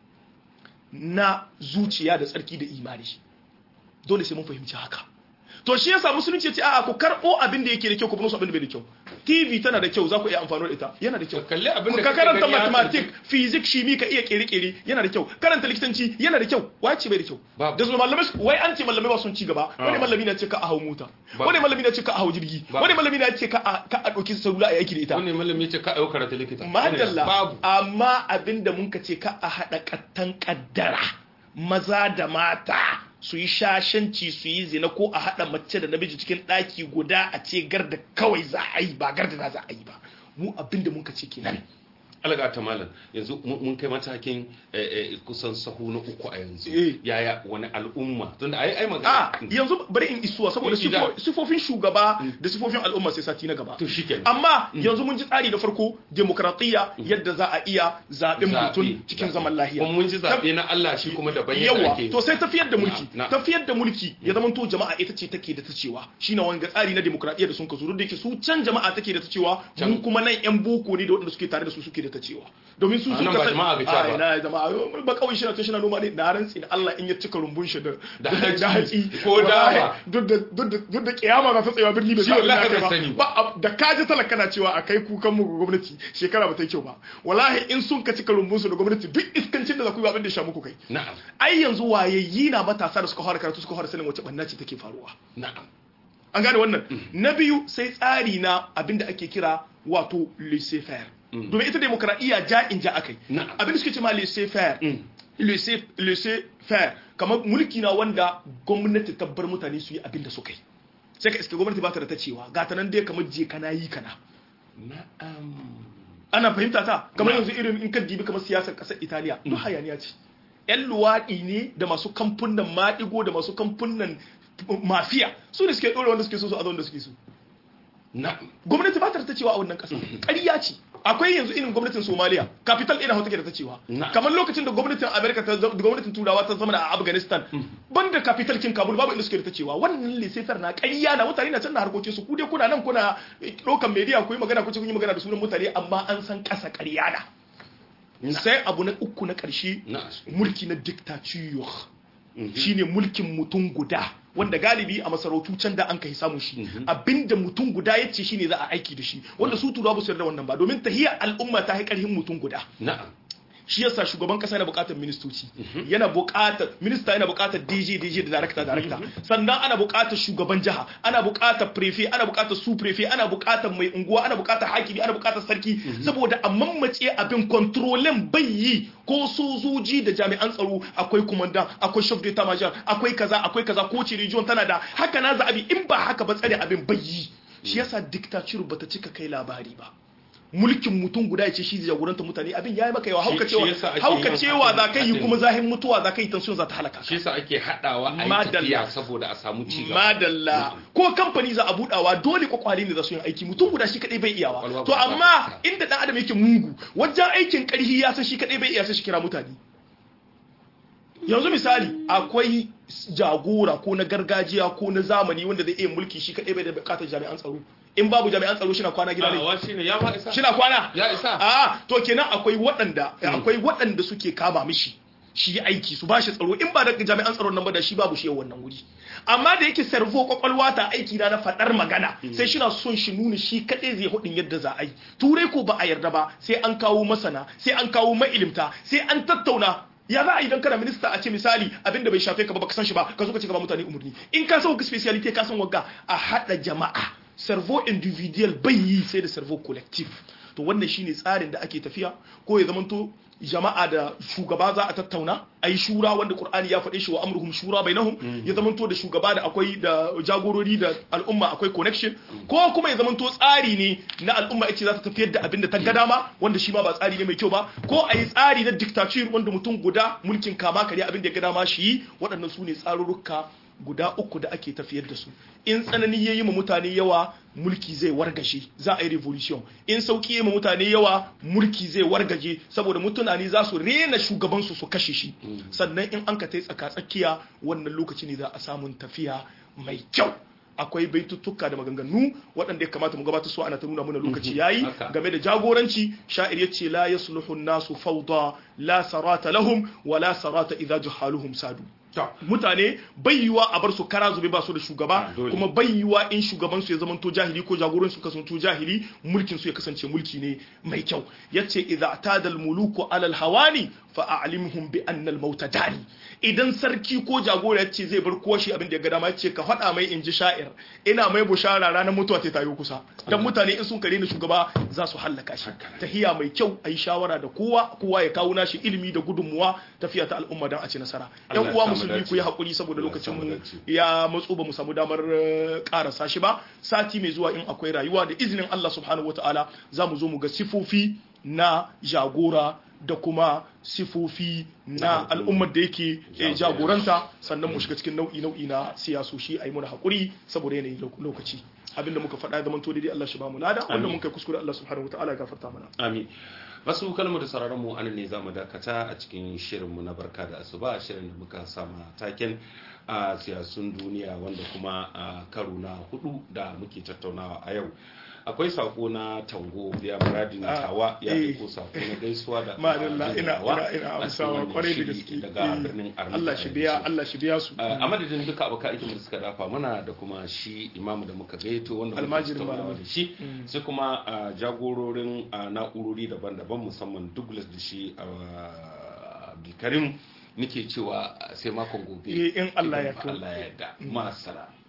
na zuciya da tsarki da imani dole sai mun fahimci haka to shi yasa musulunci ya ce a'a ku karbo abin da yake da kyau ku bar su abin da bai da kyau TV tana da kyau za ku iya amfani da ita yana da kyau Ka kalli abin da ka kake karanta gani ya mathematics physics shimi ka iya kere-kere yana da kyau karanta likitanci yana da kyau wace bai da kyau Babu. da su malamai wai an ce malamai ba sun ci gaba wani Ah. malami na ce ka a hau mota Babu. wani malami na ce ka a hau jirgi Babu. wani malami na ce ka a ka a dauki salula a yaki da ita wani malami ce ka ɗaukar ta likita madalla babu amma abinda mun ka ce ka a haɗa kattan kaddara maza da mata su yi shashanci su yi zina ko a haɗa mace da namiji cikin ɗaki guda a ce garda kawai za a yi ba garda na za a yi ba mu abinda mun ka ce kenan alaga ta malam yanzu mun mun kai matakin eh, eh, kusan sahu na uku a yanzu Eh. yaya wani al'umma tunda ai ai a magana yanzu bari in isuwa saboda Ida. sifo- sifofin shugaba da sifofin al'umma sai sati na gaba to shikenan amma yanzu mun ji tsari da farko demokratiyya yadda za a iya zaɓen Zaɓe, mutum cikin zaɓe. zaman lahiya kuma mun ji zaɓe na Allah shi kuma daban yadda yawa ake to sai tafiyar da mulki Na- na. tafiyar da mulki ya zama to jama'a ita ce take da ta cewa shine wanga tsari na demokradiyya da sun ka zuru da yake su can jama'a take da ta cewa Can. mu kuma nan yan boko ne da waɗanda suke tare da su suke da ta cewa domin su A sun nan ba kasance- jama'a ga cewa Ai, ba. na jama'a ba kawai shi na to shi na noma ne na rantsi da Allah in ya cika rumbun shi da Da da hatsi hatsi ko dawa. duk da duk da duk da kiyama ba ta tsayawa birni bai Shi sa abin da wallahi aka yi bai sani ba ba da kaji talaka na cewa a kai kukan mu ga gwamnati shekara ba ta yi kyau ba wallahi in sun ka cika rumbun su da gwamnati duk iskancin da za ku yi ba abin da ya sha muku kai na'am ai yanzu wayayyi na matasa da suka fara karatu suka fara sanin wace banna ce take faruwa na'am an gane wannan na biyu sai tsari na abinda ake kira wato laissez faire domin ita demokradiyya ja in ja akai Na'am. abinda suke cewa laissez faire Mm. laissez laissez faire kamar mulki na wanda gwamnati ta bar mutane su yi abinda suka yi sai ka iske gwamnati ba ta da ta cewa ga ta nan dai kamar je kana yi kana na'am ana fahimta ta kamar Na'am. yanzu irin in ka dibi kamar siyasar kasar italiya duk hayaniya ce yan luwaɗi ne da masu kamfunan maɗigo da masu kamfunan mafiya su ne suke ɗora wanda suke so su a wanda suke so na'am gwamnati ba ta da ta cewa a wannan ƙasa ƙarya ce akwai yanzu irin gwamnatin somaliya capital ɗin hau take da ta cewa Na'am. kamar lokacin da gwamnatin america ta zama- da gwamnatin turawa ta zama a afghanistan banda capital kin kabul babu inda suke da ta cewa wannan lissaifar na ƙarya na mutane na can na harkokin su ku dai kuna nan kuna ɗaukan media ku yi magana ku ce kun yi magana da sunan mutane amma an san ƙasa ƙarya na sai abu na uku na ƙarshe na'am mulki na dictature shine mulkin mutum guda wanda galibi a masarautu can da an kai samun shi abinda mutum guda ya ce shine za a aiki da shi wanda su turawa ba su yarda wannan ba domin tahiyar al'umma ta yi karhin mutum guda na'am shi yasa shugaban kasa yana buƙatar ministoci yana buƙatar minista yana buƙatar DJ DJ da director director sannan ana buƙatar shugaban jiha ana buƙatar prefect ana buƙatar su prefect ana buƙatar mai unguwa ana buƙatar hakimi ana buƙatar sarki saboda a mammace abin kontrolin bai yi ko sojoji da jami'an tsaro akwai kumandan akwai chef d'état major akwai kaza akwai kaza ko ce region tana da haka na za abi in ba haka ba tsare abin bai yi shi yasa dictature bata cika kai labari ba mulkin mutum guda ya ce shi jagoranta mutane abin ya yi maka yawa hauka cewa hauka cewa za ka yi kuma zahin mutuwa za ka yi tension za ta halaka shi yasa ake hadawa a yi tafiya saboda a samu ci gaba madalla ko kamfani za a budawa dole kwakwale ne za su yi aiki mutum guda shi kadai bai iyawa to amma inda dan adam yake mungu wajen aikin karhi ya san shi kadai bai iya sai shi kira mutane yanzu misali akwai jagora ko na gargajiya ko na zamani wanda zai iya mulki shi kadai bai da bukatar jami'an tsaro in babu jami'an tsaro shi na kwana gida ne shi na kwana ya isa a to kenan akwai waɗanda akwai waɗanda suke kama mishi shi aiki su bashi tsaro in ba da jami'an tsaron nan ba da shi babu shi wannan wuri amma da yake servo kwakwalwa ta aiki na na faɗar magana sai shi na son shi nuna shi kaɗai zai hudin yadda za a yi turai ko ba a yarda ba sai an kawo masana sai an kawo mailimta sai an tattauna ya za a idan kana minista a ce misali abinda bai shafe ka ba baka san shi ba ka zo ka ce ka ba mutane umarni in ka san speciality ka san wagga a hada jama'a cerveau individual bai yi sai da cerveau collective to wannan shine tsarin da ake tafiya ko ya zamanto jama'a da shugaba za a tattauna a yi shura wanda qur'ani ya faɗe shi wa amruhum shura bainahum ya zamanto da shugaba da akwai da jagorori da al'umma akwai connection ko kuma ya zamanto tsari ne na al'umma yace za ta tafiyar da abin da ta ga dama wanda shi ma ba tsari ne mai kyau ba ko a yi tsari na dictatorship wanda mutum guda mulkin kama kare abin da ya ga dama shi yi waɗannan su ne tsarurruka guda uku da ake tafiyar da su in tsanani ya yi ma mutane yawa mulki zai wargaje za a yi revolution in sauki ya ma mutane yawa mulki zai wargaje saboda mutane za su rena shugabansu su kashe shi sannan in an ka tai tsaka tsakiya wannan lokaci ne za a samun tafiya mai kyau akwai baituttuka da maganganu waɗanda ya kamata mu gabatar su ana ta nuna mana lokaci yayi game da jagoranci sha'ir yace la yasluhu nasu fawda la sarata lahum wa la sarata idza jahaluhum sadu mutane bayyuwa a bar su kara zube ba su da shugaba kuma bayyuwa in shugaban su ya zama to jahili ko jagoran su kasance jahili mulkin su ya kasance mulki ne mai kyau yace idza atada al muluku ala al hawani fa a'limhum bi anna al mauta dari idan sarki ko jagora yace zai bar koshi abin da ya ga dama yace ka faɗa mai inji sha'ir ina mai bushara ranar mutuwa ta tayo kusa dan mutane in sun kare ni shugaba za su hallaka shi tahiya mai kyau ayi shawara da kowa kowa ya kawo nashi ilimi da gudunmuwa tafiya ta al'umma dan a ci nasara yan uwa musulmi ku yi hakuri saboda lokacin mu ya matso ba mu samu damar karasa shi ba sati mai zuwa in akwai rayuwa da izinin Allah subhanahu wataala za mu zo mu ga sifofi na jagora da kuma sifofi na al'ummar da yake jagoranta sannan mu shiga cikin nau'i nau'i na siyasoshi a yi muna haƙuri saboda yanayin lokaci abinda muka faɗa ya zamanto daidai Allah shi ba mu lada wanda mun kai kuskure Allah subhanahu wataala ya gafarta mana amin masu kalmar da sauraron mu anan ne zamu dakata a cikin shirinmu na barka da asuba shirin da muka sama taken a siyasun duniya wanda kuma a karo na hudu da muke tattaunawa a yau akwai sako na tango ya muradi na tawa ya aiko sako na gaisuwa da ma'adalla ina ina ina amsawa kwarai da gaske daga birnin arna Allah shi biya Allah shi biya su a madadin duka abokan aikin da suka dafa muna da kuma shi imamu da muka gaito wanda almajirin malamai da shi sai kuma jagororin na'urori daban-daban musamman Douglas da shi Abdulkarim nake cewa sai makon gobe in Allah ya Allah ya yarda ma'asala